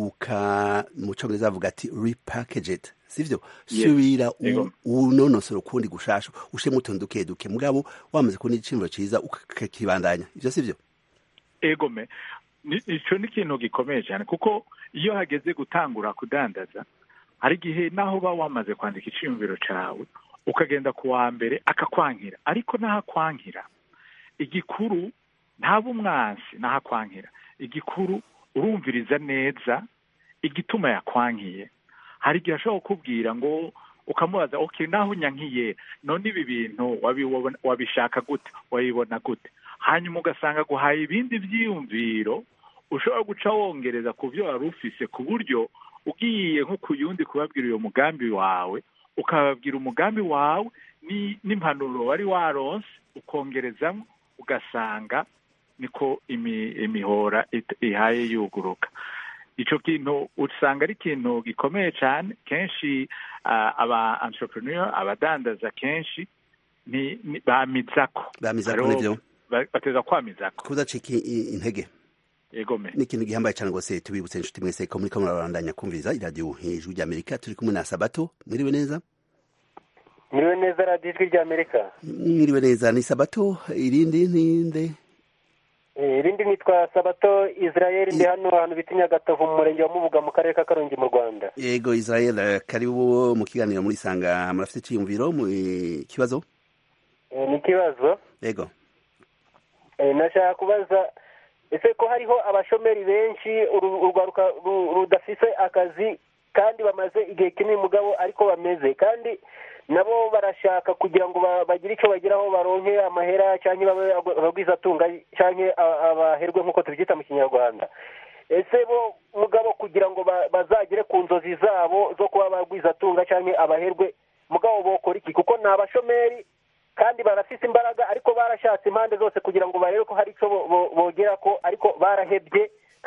uka mu congereza bavuga ati repackage it sivyo subira unonosora ukundi gushasha ushemo utuntu duke duke mugabo wamaze kubona igiciro cyiza ukakibandanya ivyo sivyo egome ico ni ikintu gikomeye cyane kuko iyo hageze gutangura kudandaza hari igihe naho uba wamaze kwandika iciyumviro cyawe ukagenda ku wa mbere akakwankira ariko n'ahakwankira igikuru ntaba umwansi n'ahakwankira igikuru urumviriza neza igituma yakwankiye hari igihe ashobora kukubwira ngo ukamubaza ok naho unyankiye none ibi bintu wabishaka gute wabibona gute hanyuma ugasanga guhaye ibindi byiyumviro ushobora guca wongereza ku byo wari ufise ku buryo ugiye nko ku yundi kubabwira uyo mugambi wawe ukababwira umugambi wawe n'impanuro wari waronse ukongerezamo ugasanga niko imihora ihaye yuguruka icyo kintu usanga ari ikintu gikomeye cyane kenshi aba entrepreneur abadandaza kenshi bamizako bamizako nibyo bateza kwamizako kudacika intege yegome ni ikintu gihambaye cyane rwose tubibutse inshuti mwese ko muri kamwe murabandanya kumviriza iradiyo hejuru rya amerika turi kumwe na sabato mwiriwe neza mwiriwe neza radiyo ijwi rya amerika mwiriwe neza ni sabato irindi ninde irindi nitwa sabato israel ndi hano ahantu bita nyagatovu mu murenge wa mubuga mu karere ka karongi mu rwanda yego israel karibu mu kiganiro muri sanga murafite icyiyumviro mu kibazo ni ikibazo yego nashaka kubaza ese ko hariho abashomeri benshi urwaruka rudafise akazi kandi bamaze igihe kinini mugabo ariko bameze kandi nabo barashaka kugira ngo bagire icyo bageraho baronke amahera cyangwa babe abagwizatunga cyangwa abaherwe nk'uko tubyita mu kinyarwanda ese bo mugabo kugira ngo bazagere ku nzozi zabo zo kuba abagwizatunga cyangwa abaherwe mugabo bokora iki kuko ni abashomeri kandi barafise imbaraga ariko barashatse impande zose kugira ngo barebe ko hari icyo bogera ko ariko barahebye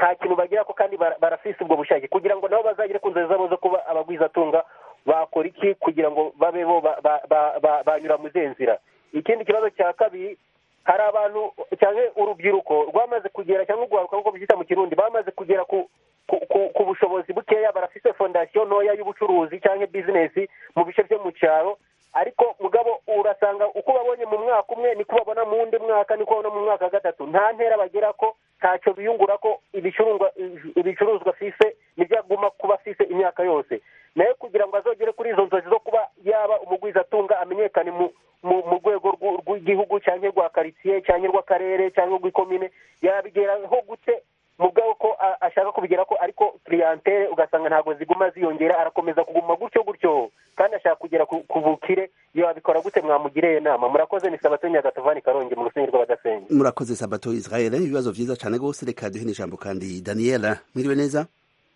nta kintu bagira ko kandi bara- barafise ubwo bushake kugira ngo nabo bazagere ku nzozi zabo zo kuba abagwizatunga bakora iki kugira ngo babe bo ba- ba- ba- ba- banyura mu zihe nzira ikindi kibazo cya kabiri hari abantu cyangwa urubyiruko rwamaze kugera cyangwa urwaruka nk'uko byita mu kirundi bamaze kugera ku ku, ku, ku bushobozi bukeya barafise fondasiyo ntoya y'ubucuruzi cyangwa bizinesi mu bice byo mu cyaro ariko mugabo urasanga uko babonye mu mwaka umwe niko babona mu wundi mwaka niko babona mu mwaka wa gatatu nta ntera bagera ko ntacyo biyungura ko ibicuruzwa ibicuruzwa afise nibyo aguma kuba afise imyaka yose nayo kugira ngo azogere kuri izo nzozi zo kuba yaba umugwizatunga amenyekane mu mu mu rwego rw'u- rw'igihugu cyangwa rwa karitsiye cyangwa rw'akarere cyangwa rw'ikomine yabigeraho gute mugabo ko a- ashaka kubigera ko ariko clientele ugasanga ntabwo ziguma ziyongera arakomeza kuguma gutyo gutyo kandi ashaka kugera ku ku bukire yabikora gute mwamugiriye inama murakoze ni sabato nyagatovani karongi mu rusenyi rw'abadasenga murakoze sabato israel ibibazo vyiza cane gose reka duhe n'ijambo kandi daniela mwiriwe neza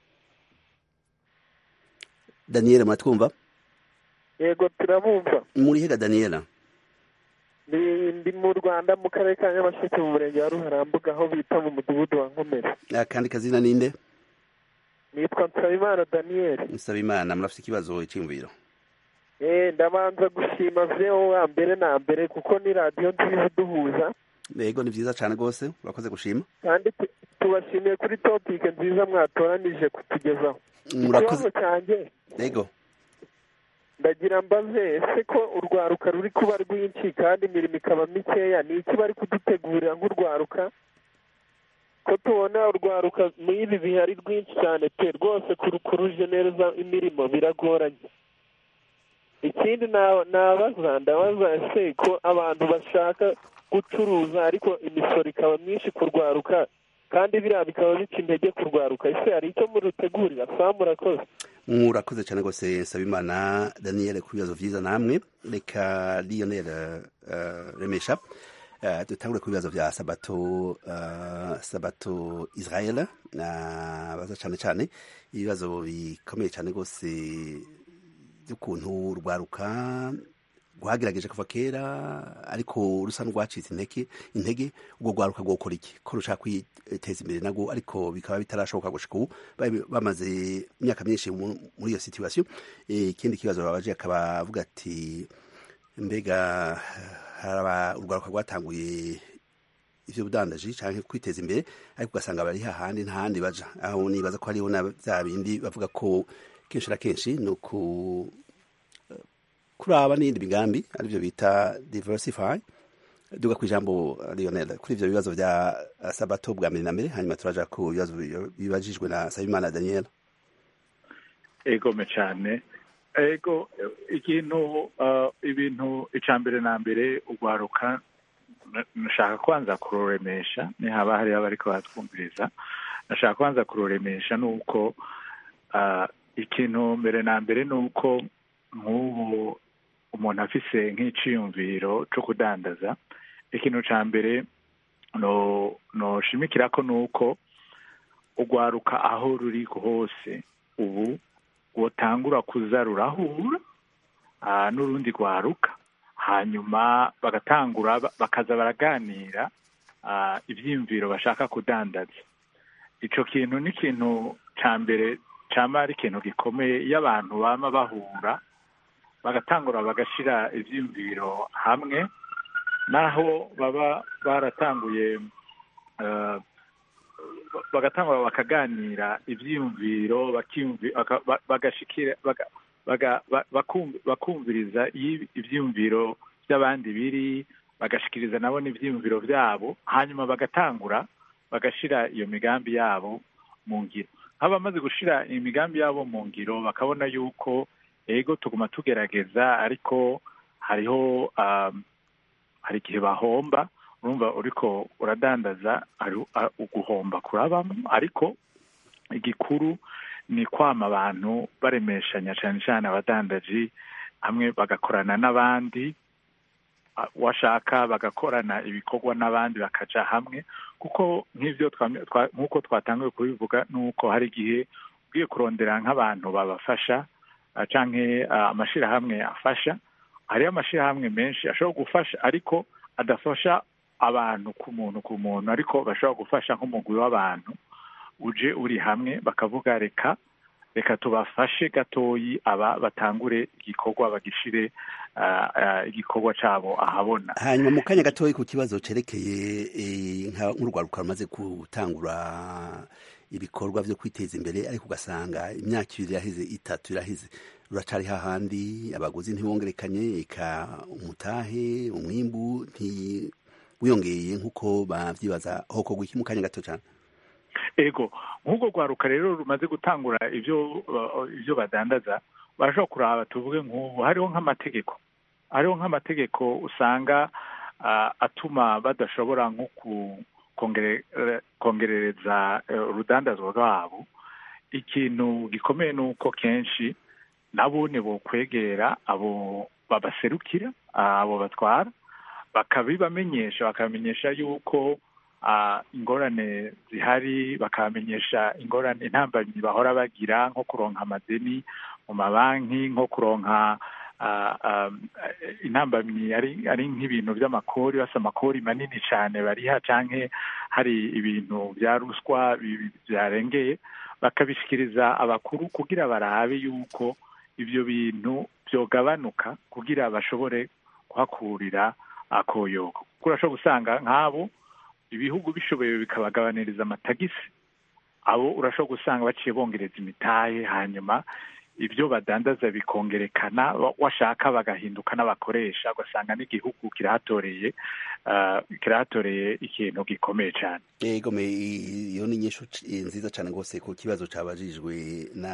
daniela muratwumva yego turabumva muri hega daniela ndi ndi mu rwanda mu karere ka nyamasheke mu murenge wa ruharambuga aho bita mu mudugudu wa nkomere akandi kazina ninde nitwa nsabimana daniel nsaba imana murafite ikibazo iciyumviro eh ndabanza gushima vyo wa mbere na mbere kuko ni radiyo nziza iduhuza yego ni vyiza cane gose urakoze gushima kandi tu- tubashimiye kuri topike nziza mwatoranije kutugezaho murakoze ikibazo cyanjye yego ndagira mbaze ese ko urwaruka ruri kuba rwinshi kandi imirimo ikaba mikeya ni iki bari kudutegurira nk'urwaruka ko tubona urwaruka muri ibi bihe ari rwinshi cyane pe rwose kuru- kurujenereza imirimo biragoranye ikindi na- nabaza ndabaza ese ko abantu bashaka gucuruza ariko imisoro ikaba myinshi ku rwaruka kandi biriya bikaba bica intege ku rwaruka ese hari icyo murutegurira saa murakoze murakoze cyane rwose nsaba imana daniel ku bibazo vyiza namwe reka lionel uh, remesha uh, dutangure ku bibazo vya sabato uh, sabato israel uh, baza cyane cyane ibibazo bikomeye cyane rwose by'ukuntu rwaruka rwagerageje kuva kera ariko rusa n'urwacitse intege intege ubwo rwaruka rwokora iki ko rushaka kwiteza imbere nabwo ariko bikaba bitarashoboka gushika ubu bari bamaze imyaka myinshi mu- muri iyo situation Eh, ikindi kibazo babaje akaba avuga ati mbega haraba urwaruka rwatanguye ivyo budandaji canke kwiteza imbere ariko ugasanga bari hahandi ntahandi baja aho nibaza ko hariho na vya bindi bavuga ko kenshi na kenshi ni uku kuraba n'iyindi migambi arivyo bita diversify duga ku ijambo Lionel kuri ivyo bibazo vya uh, sabato bwa mbere na mbere hanyuma turaja ku bibazo bi- bibajijwe na Sabimana Daniel egome cyane ego ikintu uh, ibintu icya mbere na mbere urwaruka na- nashaka kwanza kururemesha nihaba hariho abariko batwumviriza nashaka kwanza kururemesha nuko uh, ikintu mbere na mbere nuko nk'ubu umuntu afise nk'iciyumviro co kudandaza ikintu ca mbere no noshimikirako nuko urwaruka aho ruri hose ubu rwotangura kuza rurahura ah, n'urundi rwaruka hanyuma bagatangura ba- bakaza baraganira ah, ivyiyumviro bashaka kudandaza ico kintu ni ikintu ca mbere cama ari ikintu gikomeye iyo abantu bama bahura bagatangura bagashira ivyiyumviro hamwe naho baba baratanguye eh, bagatangura bakaganira ivyiyumviro bakiyumvi- baka- ba- bagashikira baga- baga- ba- bakum- bakumviriza iyo ivyiyumviro by'abandi biri bagashikiriza nabo n'ivyiyumviro vyabo hanyuma bagatangura bagashira iyo migambi yabo mu ngiro nk'abamaze gushira imigambi yabo mu ngiro bakabona yuko ego tuguma tugerageza ariko hariho um, hari igihe bahomba urumva uriko uradandaza ari a- uguhomba kurabamo ariko igikuru ni kwama abantu baremeshanya cyane cyane abadandaji hamwe bagakorana n'abandi a- washaka bagakorana ibikorwa n'abandi bakaja hamwe kuko nk'ivyo twamye- twa- nk'uko twatanguye kubivuga nuko hari igihe ugiye kurondera nk'abantu babafasha ah, canke ah, amashirahamwe afasha hariho amashirahamwe menshi ashobora gufasha ariko adafasha abantu ku muntu ku muntu ariko bashobora gufasha nk'umugwi w'abantu uje uri hamwe bakavuga reka reka tubafashe gatoyi aba batangure igikorwa bagishire ah, ah, igikorwa cabo ahabona hanyuma mu kanya gatoya ku kibazo cerekeye eh, nka- nk'urwaruka rumaze gutangura ibikorwa vyo kwiteza imbere ariko ugasanga imyaka ibiri iraheze itatu iraheze ruracari hahandi abaguzi ntibongerekanye eka umutahe umwimbu ntiwiyongeye nk'uko bavyibaza hokorwa iki mu kanya gato cane ego nk'ubwo rwaruka rero rumaze gutangura ibyo uh, ibyo badandaza barashobora kuraba tuvuge nk'ubu hariho nk'amategeko hariho nk'amategeko usanga uh, atuma badashobora nko ku- kongere- eh, kongerereza eh, urudandazwa rwabo ikintu gikomeye ni uko kenshi nabo ni bokwegera abo babaserukira abo batwara bakabibamenyesha bakabamenyesha yuko ah, ingorane zihari bakabamenyesha ingorane intambamyi bahora bagira nko kuronka amadeni mu mabanki nko kuronka ah, ah, intambamyi ari ari nk'ibintu by'amakori basa amakori manini cyane bariha canke hari ibintu bya ruswa bi- bi- byarengeye bakabishikiriza abakuru kugira barabe yuko ibyo bintu byogabanuka kugira bashobore kuhakurira akoyoko kuko urashobora gusanga nk'abo ibihugu bishoboye bikabagabaniriza amatagisi abo urashobora gusanga baciye bongereza imitahe hanyuma ibyo badandaza bikongerekana wa- washaka bagahinduka n'abakoresha ugasanga n'igihugu kirahatoreye ah, kirahatoreye ikintu gikomeye cyane ego me iyo ni inyishu c- nziza cyane rwose ku kibazo cabajijwe na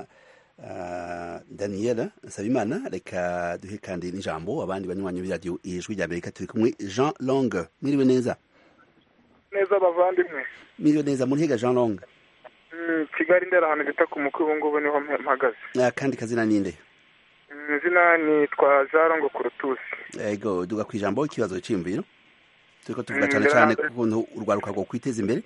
uh, daniela nsabimana reka duhe kandi n'ijambo abandi banywanyi b'iradiyo ijwi rya amerika turi kumwe jean long mwiriwe neza neza bavandimwe mwiriwe neza murihiga jean long Mm, kigali ndera ahantu bita ku mukuru ubu ngubu niho mpe- mpagaze Ah, kandi kazina ninde Mm, izina nitwa jarongo kurutusi ego duga ku ijambo ikibazo cyiyumviro turiko tuvuga Mm, cyane ndabona cyane mbere- ku kuntu urwaruka rwo kwiteza imbere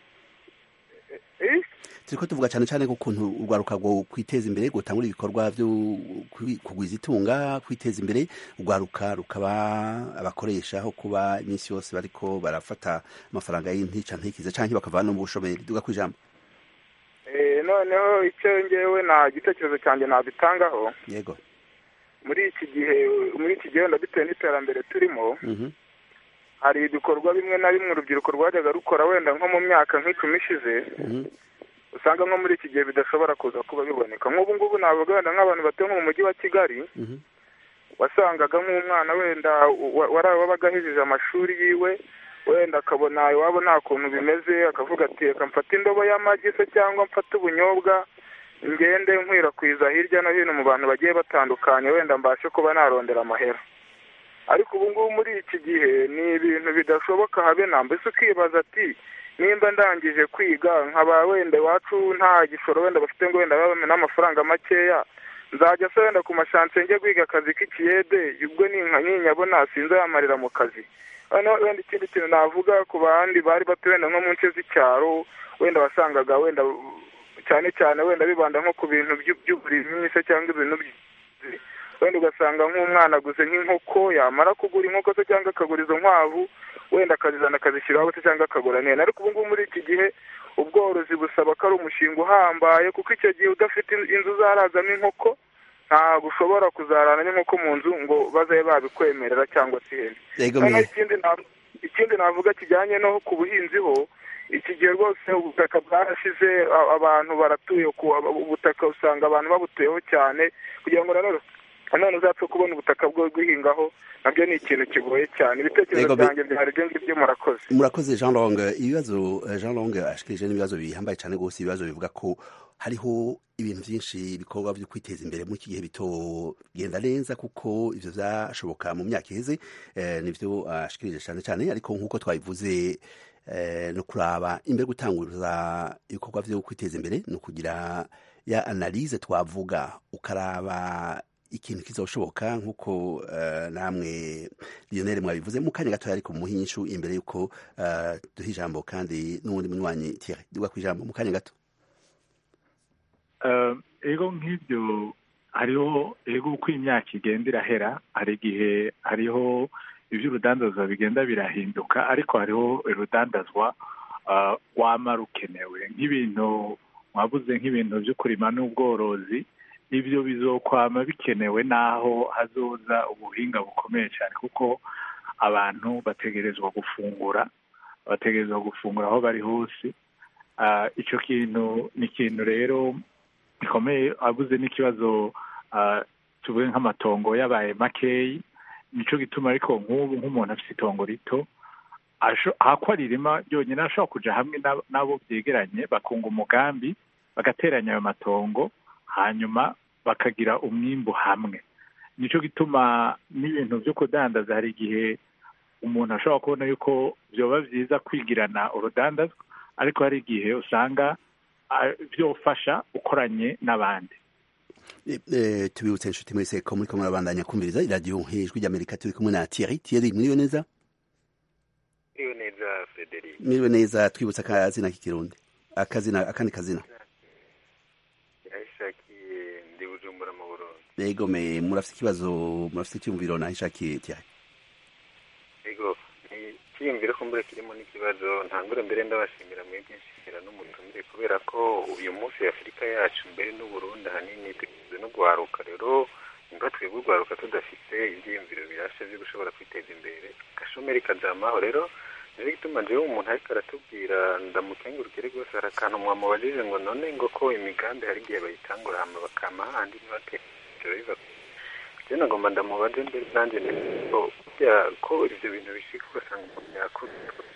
turiko tuvuga cyane cyane ku kuntu urwaruka rwo kwiteza imbere gutangura ibikorwa byo kwi- kugwiza itunga kwiteza imbere urwaruka rukaba abakoresha aho kuba iminsi yose bariko barafata amafaranga y'intica ntikize canke bakavana mu bushomeri duga ku ijambo Eh, noneho icyo ngewe nta gitekerezo cyanjye nabitangaho yego muri iki gihe muri iki gihe wenda bitewe n'iterambere turimo Mhm. hari ibikorwa bimwe na bimwe urubyiruko rwajyaga rukora wenda nko mu myaka nk'icumi ishize Mhm. usanga nko muri iki gihe bidashobora kuza kuba biboneka nk'ubu ngubu navuga wenda nk'abantu batuye nko mu mujyi wa kigali Mhm. wasangaga nk'umwana wenda wa- wari wabaga ahejeje amashuri yiwe wenda akabona iwabo nta kuntu bimeze akavuga ati reka mfate indobo y'amagi se cyangwa mfate ubunyobwa ngende nkwirakwiza hirya no hino mu bantu bagiye batandukanye wenda mbashe kuba narondera amahera ariko ubu ngubu muri iki gihe ni ibintu bidashoboka habe na mbese ukibaza ati nimba ndangije kwiga nkaba wenda iwacu nta gishoro wenda bafite ngo wenda babe n'amafaranga makeya nzajya se wenda ku mashansiye njye guhiga akazi k'ikiyede ubwo ninka ninyabona sinzayamarira mu kazi noneho wenda ikindi kintu navuga ku bandi bari batuye wenda nko mu nce z'icyaro wenda wasangaga wenda cyane cyane wenda bibanda nko ku bintu by'u- by'uburimyi se cyangwa ibintu by'ubuhinzi. wenda ugasanga nk'umwana aguze nk'inkoko yamara kugura inkoko se cyangwa akagura izo nkwavu wenda akazizana akazishyiraho se cyangwa akagura neza ariko ubu ngubu muri iki gihe ubworozi busaba ko ari umushinga uhambaye kuko icyo gihe udafite in- inzu uzarazamo inkoko ntabwo ushobora kuzarana n'inkoko mu nzu ngo bazabe babikwemerera cyangwa se ihene Yego, noneho me- ikindi na- ikindi navuga kijyanye no ku buhinzi ho iki gihe rwose ubutaka bwarashize a- abantu baratuye ku ubutaka usanga abantu babutuyeho cyane kugira ngo nanone nanone uzapfe kubona ubutaka bwo guhingaho nabyo ni ikintu kigoye cyane ibitekerezo Yego, me- byanjye byari ibyo ngibyo murakoze murakoze jean long ibibazo eh, jean long ashikirije n'ibibazo bihambaye cyane rwose ibibazo bivuga ko hariho ibintu byinshi ibikorwa byo kwiteza imbere muri iki gihe bitogenda neza kuko ivyo vyashoboka mu myaka iheze eh, nivyo ashikirije cyane cyane ariko nk'uko twabivuze eh, no kuraba imbere gutanguza ibikorwa vyo kwiteza imbere ni ukugira ya analyse twavuga ukaraba ikintu kizoshoboka nk'uko eh, namwe Lionel mwabivuze mu kanya gatoya ariko muhe inyishu imbere y'uko eh, duha ijambo kandi n'uwundi munywanyi Thierry duga ku ijambo mu kanya gato Eh, ego nk'ibyo hariho ego uko imyaka igenda irahera hari igihe hariho iby'urudandazwa bigenda birahinduka ariko hariho urudandazwa rwama rukenewe nk'ibintu mwabuze nk'ibintu byo kurima n'ubworozi ibyo bizokwama bikenewe n'aho hazoza ubuhinga bukomeye cyane kuko abantu bategerezwa gufungura bategerezwa gufungura aho bari hose icyo kintu ni ikintu rero gikomeye abuze n'ikibazo tuvuge nk'amatongo yabaye makeyi nicyo gituma ariko nk'ubu nk'umuntu afite itongo rito ahakwa ririma byonyine ashobora kujya hamwe n'abo byegeranye bakunga umugambi bagateranya ayo matongo hanyuma bakagira umwimbu hamwe nicyo gituma n'ibintu byo kudandaza hari igihe umuntu ashobora kubona yuko byoba byiza kwigirana urudandazwa ariko hari igihe usanga byofasha ukoranye n'abandi tubibutse inshuti mwese ko muri kumwe murabandanya kumviriza iradiyo ijwi ry'amerika turi kumwe na Thierry Thierry mwiriwe neza mwiriwe neza Frederic mwiriwe neza twibutse akazina k'ikirundi akazina akandi kazina yahishakiye ndi bujumbura mu burundi yego me murafite ikibazo murafite icyumviro nahishakiye Thierry yego ni icyiyumviro ko mbere kirimo n'ikibazo ntangure mbere ndabashimira mwebwe nshimira n'umutumire kubera ko uyu munsi afurika yacu mbere n'uburundi ahanini tugizwe no guharuka rero nimba twebwe urwaruka tudafite ibyiyumviro birashe byo gushobora kwiteza imbere gashomeri kajamaho rero niyo gituma jewe umuntu ariko aratubwira ndamukengurukire rwose hari akantu mwamubajije ngo none ngo ko imigambi hari igihe bayitangura hama bakama handi ntibakemukiro biva je nagomba ndamubaje mbere nanjye ko ko ivyo bintu bishika ugasanga umuntu yakuze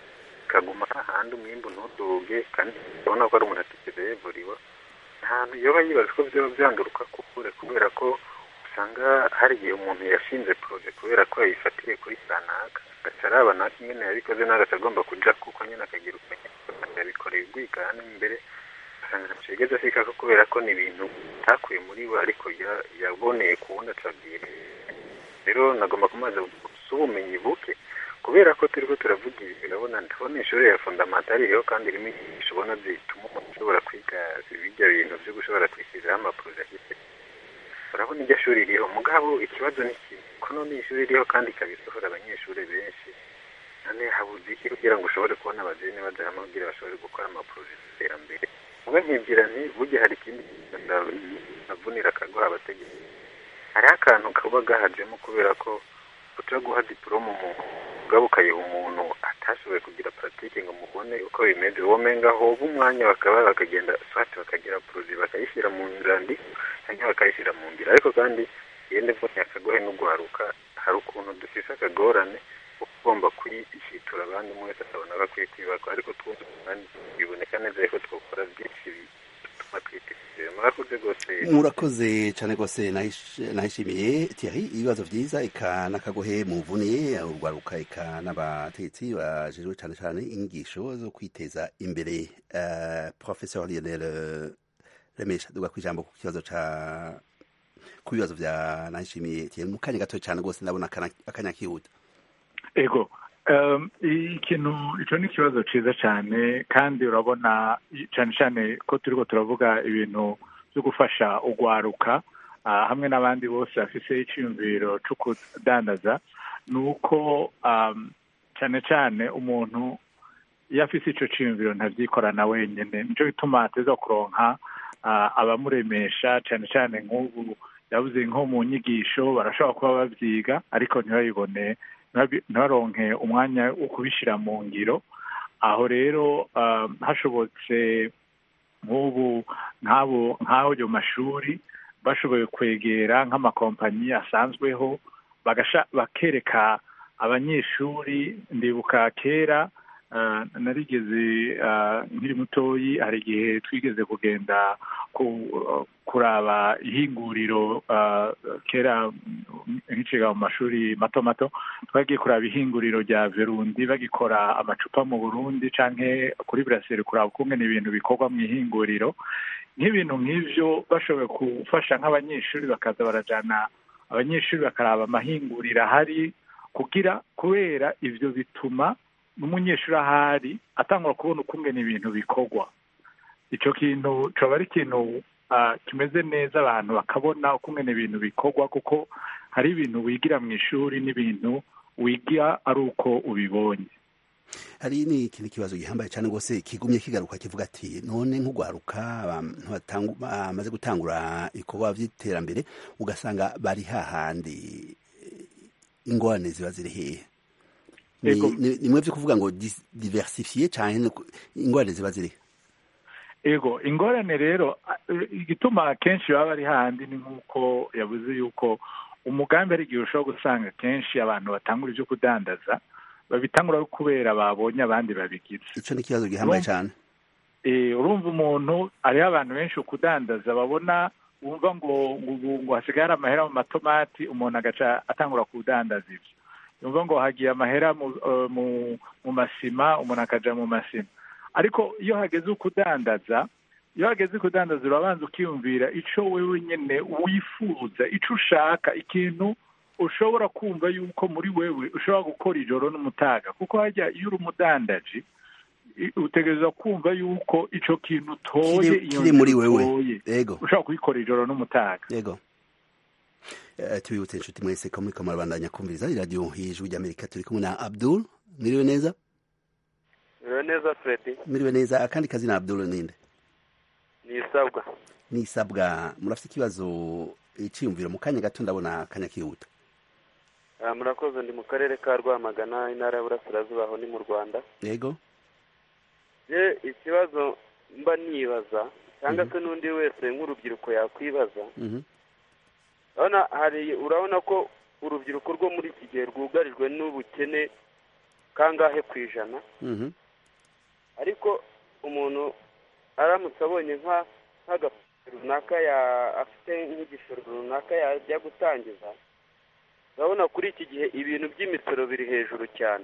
kaguma hahandi umwimbu ntuduge kandi urabona ko ari umuntu atigeze yevuriwa ntahantu yoba yibaza ko vyoba vyanduruka kukure kubera ko usanga hari igihe umuntu yashinze proje kubera ko yayifatiye kuri sanaka agaca araba naka ingene yabikoze n'agaca agomba kuja kuko nyene akagira ukumenya yabikoreye urwigane imbere usanga ntaco yigeze ashikako kubera ko ni ibintu atakuye muri we ariko yaboneye ku wundi acabwira rero nagomba kumaza gusa ubumenyi buke kubera ko turiko turavuga ibi urabona ndabona ishuri ya fondamentali iriho kandi irimo inyigisho ubona zituma umuntu ashobora kwiga bijya bintu vyo gushobora kwishyiriraho amaporoje afite urabona iryo shuri ririho mugabo ikibazo ni kimwe ko none ishuri ririho kandi ikabisohora abanyeshuri benshi none habuze iki kugira ngo ushobore kubona abajene baja hamwe kugira bashobore gukora amaporoje y'iterambere mube nkibwira nti burya hari ikindi navunira akaguha abategetsi hariho akantu kaba gahajemo kubera ko uca guha diporome umuntu ugaba ukayiha umuntu atashoboye kugira paratike ngo mubone uko bimeze womenga hoba umwanya bakaba bakagenda swati bakagira poroje bakayishyira mu nzandi cyangwa bakayishyira mu nzira ariko kandi yende mbonye akagohe n'ugwaruka hari ukuntu dufise akagorane ugomba kuyishitura abandi umwe wese akabona ko akwiye kwibakwa ariko twumva kandi biboneka neza ko twakora byinshi bituma twiteza murakoze rwose murakoze cyane rwose nahishimiye Thierry ibibazo byiza eka n'akagohe muvuniye urwaruka eka n'abategetsi bajejwe cyane cyane inyigisho zo kwiteza imbere professeur Lionel remesha duga kwijambo ku kibazo ca ku bibazo vya nahishimiye Thierry mu kanya gato cyane rwose ndabona akanya kihuta ego ikintu icyo ni ikibazo cyiza cyane kandi urabona cyane cyane ko turiko turavuga ibintu byo gufasha ugwaruka hamwe n'abandi bose bafise icyiyumviro cyo kudandaza ni uko cyane cyane umuntu iyo afise icyo cyiyumviro ntabyikorana wenyine nicyo bituma ateza kuronka abamuremesha cyane cyane nk'ubu yabuze nko mu nyigisho barashobora kuba babyiga ariko ntibayibone ntibaronke umwanya wo kubishyira mu ngiro aho rero hashobotse nk'ubu nk'abo nk'ayo mashuri bashoboye kwegera nk'amakompanyi asanzweho bakereka abanyeshuri ndibuka kera narigeze nkiri mutoyi hari igihe twigeze kugenda kuraba ihinguriro kera nkiciga mu mashuri mato mato twagiye kuraba ihinguriro rya verundi bagikora amacupa mu burundi canke kuri buraseri kuraba ukungene ibintu bikorwa mu ihinguriro nk'ibintu nk'ivyo bashoboye gufasha nk'abanyeshuri bakaza barajana abanyeshuri bakaraba amahinguriro ahari kugira kubera ivyo bituma n'umunyeshuri ahari atangura kubona ukungene ibintu bikorwa icyo kintu coba ari ikintu kimeze neza abantu bakabona ukungene ibintu bikorwa kuko hari ibintu wigira mu ishuri n'ibintu wiga ari uko ubibonye hari n'ikindi kibazo gihambaye cyane rwose kigumye kigaruka kivuga ati none nk'ugwaruka abantu bamaze gutangura ibikorwa by'iterambere ugasanga bari hahandi ingorane ziba ziri hehe ni mwe byo kuvuga ngo diversifiye cyane ingorane ziba ziri ego ingorane rero igituma akenshi baba bari handi ni nk'uko yabuze yuko umugambi ari igihe ushobora gusanga kenshi abantu batangura ibyo kudandaza babitangura kubera babonye abandi babigize icyo ni ikibazo gihambaye cyane urumva umuntu hariho abantu benshi kudandaza babona wumva ngo ngo hasigaye hari amahera mu matomati umuntu agaca atangura kudandaza ibyo yumva ngo hagiye amahera mu masima umuntu akaja mu masima ariko iyo hageze ukudandaza iyo hageze kudandaza urabanza ukiyumvira icyo wewe nyine wifuza icyo ushaka ikintu ushobora kumva yuko muri wewe ushobora gukora ijoro n'umutaga kuko hajya iyo uri umudandaji utegereza kumva yuko icyo kintu utoye iyo kiri muri wewe yego ushobora kuyikora ijoro n'umutaga yego tubibutse inshuti mwese ko muri kamara bandanya kumviriza iradiyo hejuru ry'amerika turi kumwe na abdul mwiriwe neza mwiriwe neza fredi mwiriwe neza akandi kazi na abdul ninde ni isabwa ni isabwa murafite ikibazo icyiyumviro mu kanya gato ndabona akanya kihuta murakoze ndi mu karere ka rwamagana intara y'uburasirazuba aho ni mu rwanda yego ye ikibazo mba nibaza cyangwa se n'undi wese nk'urubyiruko yakwibaza urabona hari urabona ko urubyiruko rwo muri iki gihe rwugarijwe n'ubukene kangahe ku ijana ariko umuntu aramutse abonye nk'agafoto runaka afite nk'igishoro runaka yajya gutangiza urabona kuri iki gihe ibintu by'imisoro biri hejuru cyane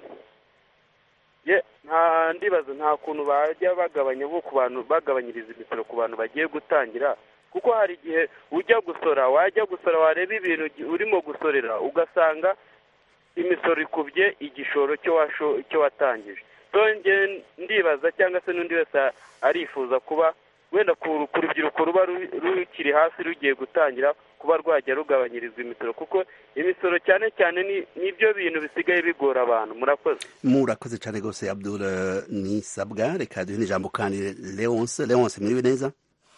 nta ndibazo nta kuntu bajya bagabanya ku bantu bagabanyiriza imisoro ku bantu bagiye gutangira kuko hari igihe ujya gusora wajya gusora wareba ibintu urimo gusorera ugasanga imisoro ikubye igishoro cyo watangije ndibaza cyangwa se n'undi wese arifuza kuba wenda ku rubyiruko ruba rukiri hasi rugiye gutangira kuba rwajya rugabanyirizwa imisoro kuko imisoro cyane cyane nibyo bintu bisigaye bigora abantu murakoze murakoze cyane rwose abdul nisabwa reka duhe n'ijambo kandi leonce leonce mwiriwe neza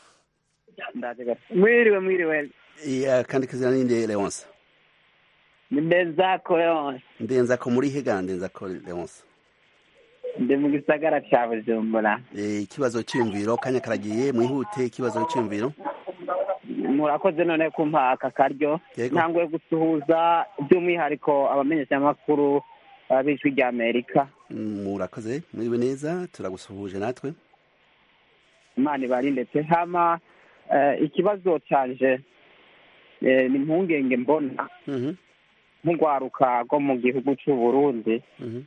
mwiriwe mwiriwe kandi kazina ninde leonce ni ndenzako leonce ndenzako muri hega ndenzako leonce ndi mu gisagara cya bujumbura ikibazo cyiyumviro kanya karagiye mwihute ikibazo cyiyumviro murakoze none kumpa aka karyo ntanguye gusuhuza by'umwihariko abamenyeshamakuru b'ijwi rya amerika murakoze mwiriwe neza turagusuhuje natwe imana ibari ndetse hama ikibazo cyanje ni impungenge mbona nk'urwaruka rwo mu gihugu cy'u burundi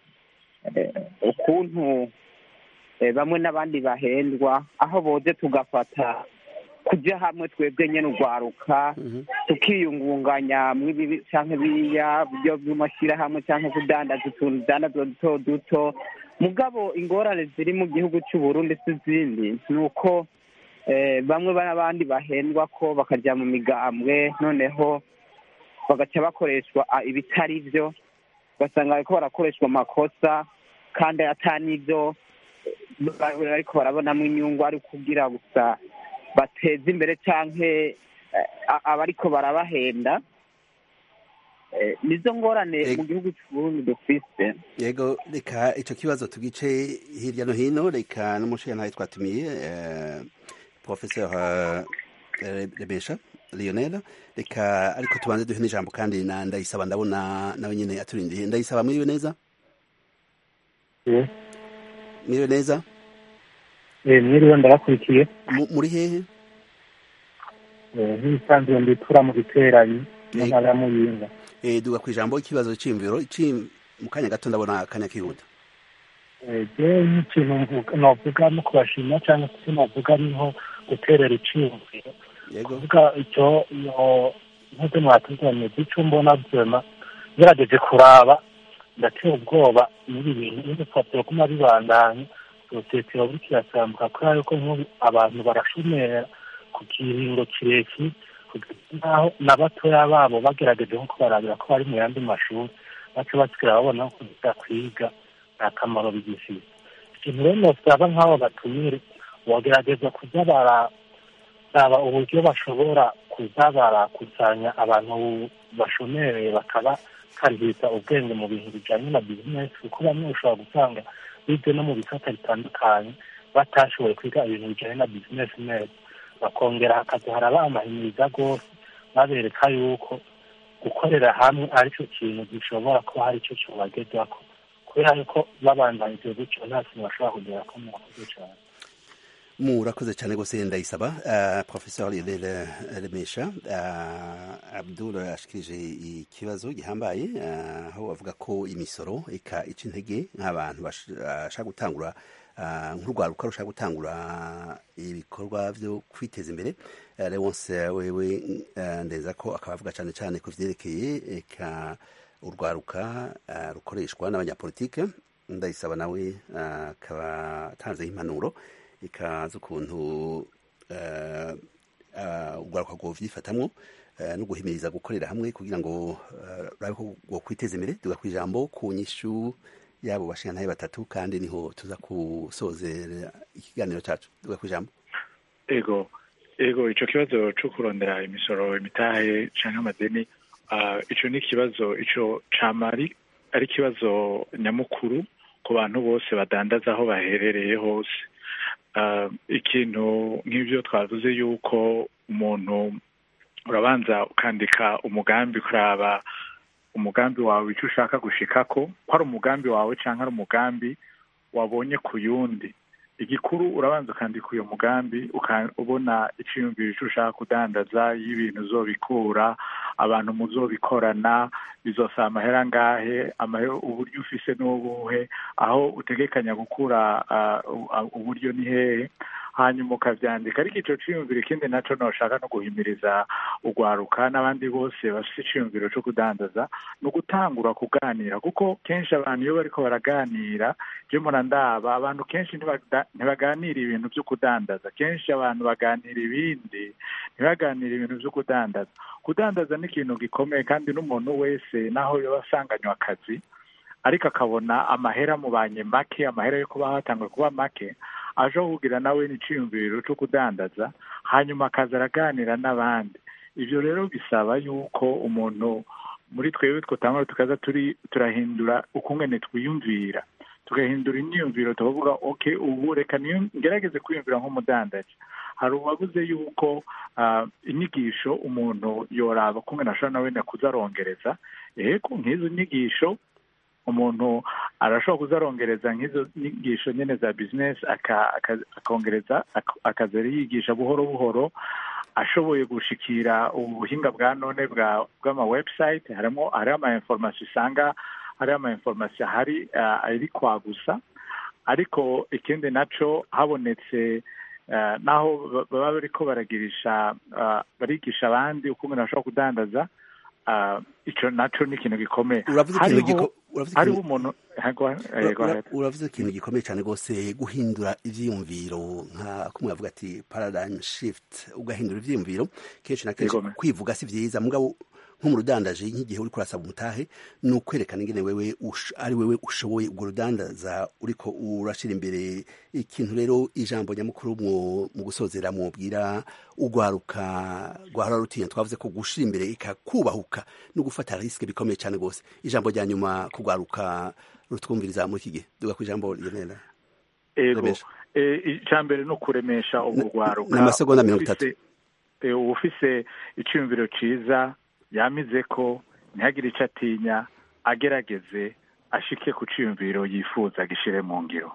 ukuntu bamwe n'abandi bahendwa aho boze tugafata kujya hamwe twebwe nyine urwaruka tukiyungunganya mw'ibibi cyangwa biriya byo by'amashyirahamwe cyangwa kudandaza utuntu dutandazwa duto duto mugabo ingorane ziri mu gihugu cy'u Burundi si izindi ni uko bamwe n'abandi bahendwa ko bakajya mu migambwe noneho bagaca bakoreshwa ibitari byo ugasanga bariko barakoreshwa amakosa kandi atanibyo ariko barabonamo inyungu ari kugira gusa bateza imbere canke abariko barabahenda nizo ngorane mu gihugu cy'uburundi dufise yego reka ico kibazo tugice hirya no hino reka n'umushiyantahe twatumiye professeur rebesha lionel reka ariko tubanze duhe n'ijambo kandi na ndayisaba ndabona nawe nyine aturindiye ndayisaba mwiriwe neza mwiriwe neza mwiriwe ndabakurikiye muri hehe nk'ibisanzwe nditura mu giteranyi mu ntara ya muyinga duga ku ijambo ikibazo cy'imviro mu kanya gato ndabona akanya kihuta jewe nk'ikintu novuga no kubashima cyangwa se novuga ni nko guterera iciyumviro kuvuga icyo nk'ibyo mwatuzanye by'icyo mbona byema ngerageje kuraba ndatera ubwoba muri bintu n'ibipapuro kuma bibandanya sosiyete yoba iriko irasambuka kubera yuko nk'ubu abantu barashomera ku kiringo kirekire naho na batoya babo bagerageje nko kubarabira ko bari mu yandi mashuri baca basigara babona ko kuza kwiga nta kamaro bigifite ikintu rero nosaba nk'abo batumire bogerageza kuza bararaba uburyo bashobora kuza barakusanya abantu bashomereye bakabakarihiza ubwenge mu bintu bijyanye na bizinesi kuko bamwe ushobora gusanga bize no mu bisata bitandukanye batashoboye kwiga ibintu bijyanye na bizinesi neza bakongera hakaza haraba amahimiriza rwose babereka yuko gukorera hamwe aricyo kintu gishobora kuba hari icyo kibagezaho kubera yuko babandanije gutyo nta kintu bashobora kugera ko murakoze cyane murakoze cyane rwose ndayisaba uh, professeur lionel remesha uh, abdul ashikirije ikibazo gihambaye uh, aho bavuga ko imisoro eka ica intege nk'abantu bashaka gutangura nk'urwaruka rushaka gutangura ibikorwa byo kwiteza imbere leonce wewe ndeza ko akaba avuga cyane cyane ku vyerekeye eka urwaruka rukoreshwa n'abanyapolitike ndayisaba nawe akaba atanzeho impanuro ikaza ukuntu urwaruka rwovyifatamwo no guhimiriza gukorera hamwe kugira ngo urabe ko rwokwiteza imbere tuga ku ijambo ku nyishu yabo bashingantahe batatu kandi niho tuza gusozera ikiganiro cacu tuga ku ijambo ego ego ico kibazo co kurondera imisoro imitahe canke amadeni ico ni ikibazo ico camari ari ikibazo nyamukuru ku bantu bose badandaza aho baherereye hose ikintu nk'ibyo twavuze yuko umuntu urabanza ukandika umugambi kuraba umugambi wawe icyo ushaka gushikako ko ari umugambi wawe cyangwa ari umugambi wabonye ku yundi igikuru urabanza ukandika uyu mugambi ubona icyiyumviro icyo ushaka kudandaza y'ibintu uzobikura abantu muzobikorana bizosaba amahera angahe uburyo ufise n'ubuhe aho utegekanya gukura uburyo ni hehe hanyuma ukabyandika ariko icyo cyiyumviro ikindi nacyo ntushaka no guhimiriza urwaruka n'abandi bose bafite icyiyumviro cyo kudandaza ni ugutangura kuganira kuko kenshi abantu iyo bariko baraganira byo murandaba abantu kenshi ntibaganira ibintu byo kudandaza kenshi abantu baganira ibindi ntibaganira ibintu byo kudandaza kudandaza ni ikintu gikomeye kandi n'umuntu wese naho yaba asanganywe akazi ariko akabona amahera amubanye make amahera yo kuba hatangwa kuba make aje kugira nawe n'iciyumviro cyo kudandaza hanyuma akaza araganira n'abandi ibyo rero bisaba yuko umuntu muri twebwe twatangura tukaza turi turahindura ukungene twiyumvira tugahindura imyiyumviro tukavuga ok ubu reka ngerageze kwiyumvira nk'umudandaji hari uwabuze yuko inyigisho umuntu yoraba ukungene ashobora nawe kuzarongereza yego nk'izo nyigisho umuntu arashobora kuzarongereza nk'izo nyigisho nyine za bizinesi akongereza akaza yigisha buhoro buhoro ashoboye gushikira ubuhinga bwa none bw'ama website harimo hariho ama information usanga hariho ama information ahari ari kwagusa ariko ikindi naco habonetse naho baba bariko baragirisha barigisha abandi uko umuntu ashobora kudandaza icyo naco ni ikintu gikomeye hariho umuntu uravuze ikintu gikomeye cyane rwose guhindura ivyiyumviro nka kumwe bavuga ati paradigm shift ugahindura ivyiyumviro kenshi na kenshi kwivuga si vyiza mugabo nk'umurudandaje nk'igihe uriko urasaba umutahe ni ukwerekana ingene wewe ari wewe ushoboye urwo rudandaza uriko urashira imbere ikintu rero ijambo nyamukuru mu gusozera mwubwira urwaruka rwahora rutinya twavuze ko gushira imbere ikakubahuka no gufata risike bikomeye cyane rwose ijambo rya nyuma kurwaruka rutwumviriza muri iki gihe duga ku ijambo rionera ego icya mbere ni ukuremesha urwo rwaruka ni amasegonda mirongo itatu uba ufise icyumviro cyiza yamize ko ntihagire icyo atinya agerageze ashike ku cyiyumviro yifuza gishire mu ngiro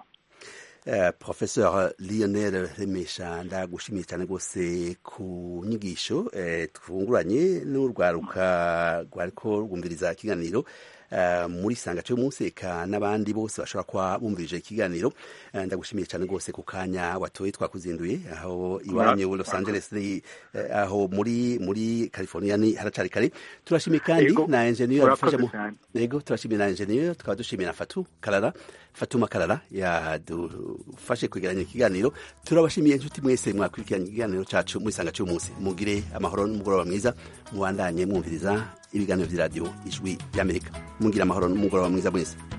professeur lionel remesha ndagushimiye cyane rwose ku nyigisho twunguranye n'urwaruka rwariko rwumviriza ikiganiro muri sanga cyo munsi eka n'abandi bose bashobora kuba bumvirije ikiganiro ndagushimiye cyane rwose ku kanya watoye twakuzinduye aho iwanyu Los Angeles aho muri muri California ni haracari kare turashimiye kandi na engineer yadufasha mu yego turashimiye na engineer tukaba dushimiye na Fatu Karara Fatuma Karara yadufashe kwegeranya ikiganiro turabashimiye inshuti mwese mwakurikiranye ikiganiro cacu muri sanga cyo munsi mugire amahoro n'umugoroba mwiza mubandanye mwumviriza ibiganiro by'iradiyo ijwi ry'amerika mugira amahoro n'umugoroba mwiza mwese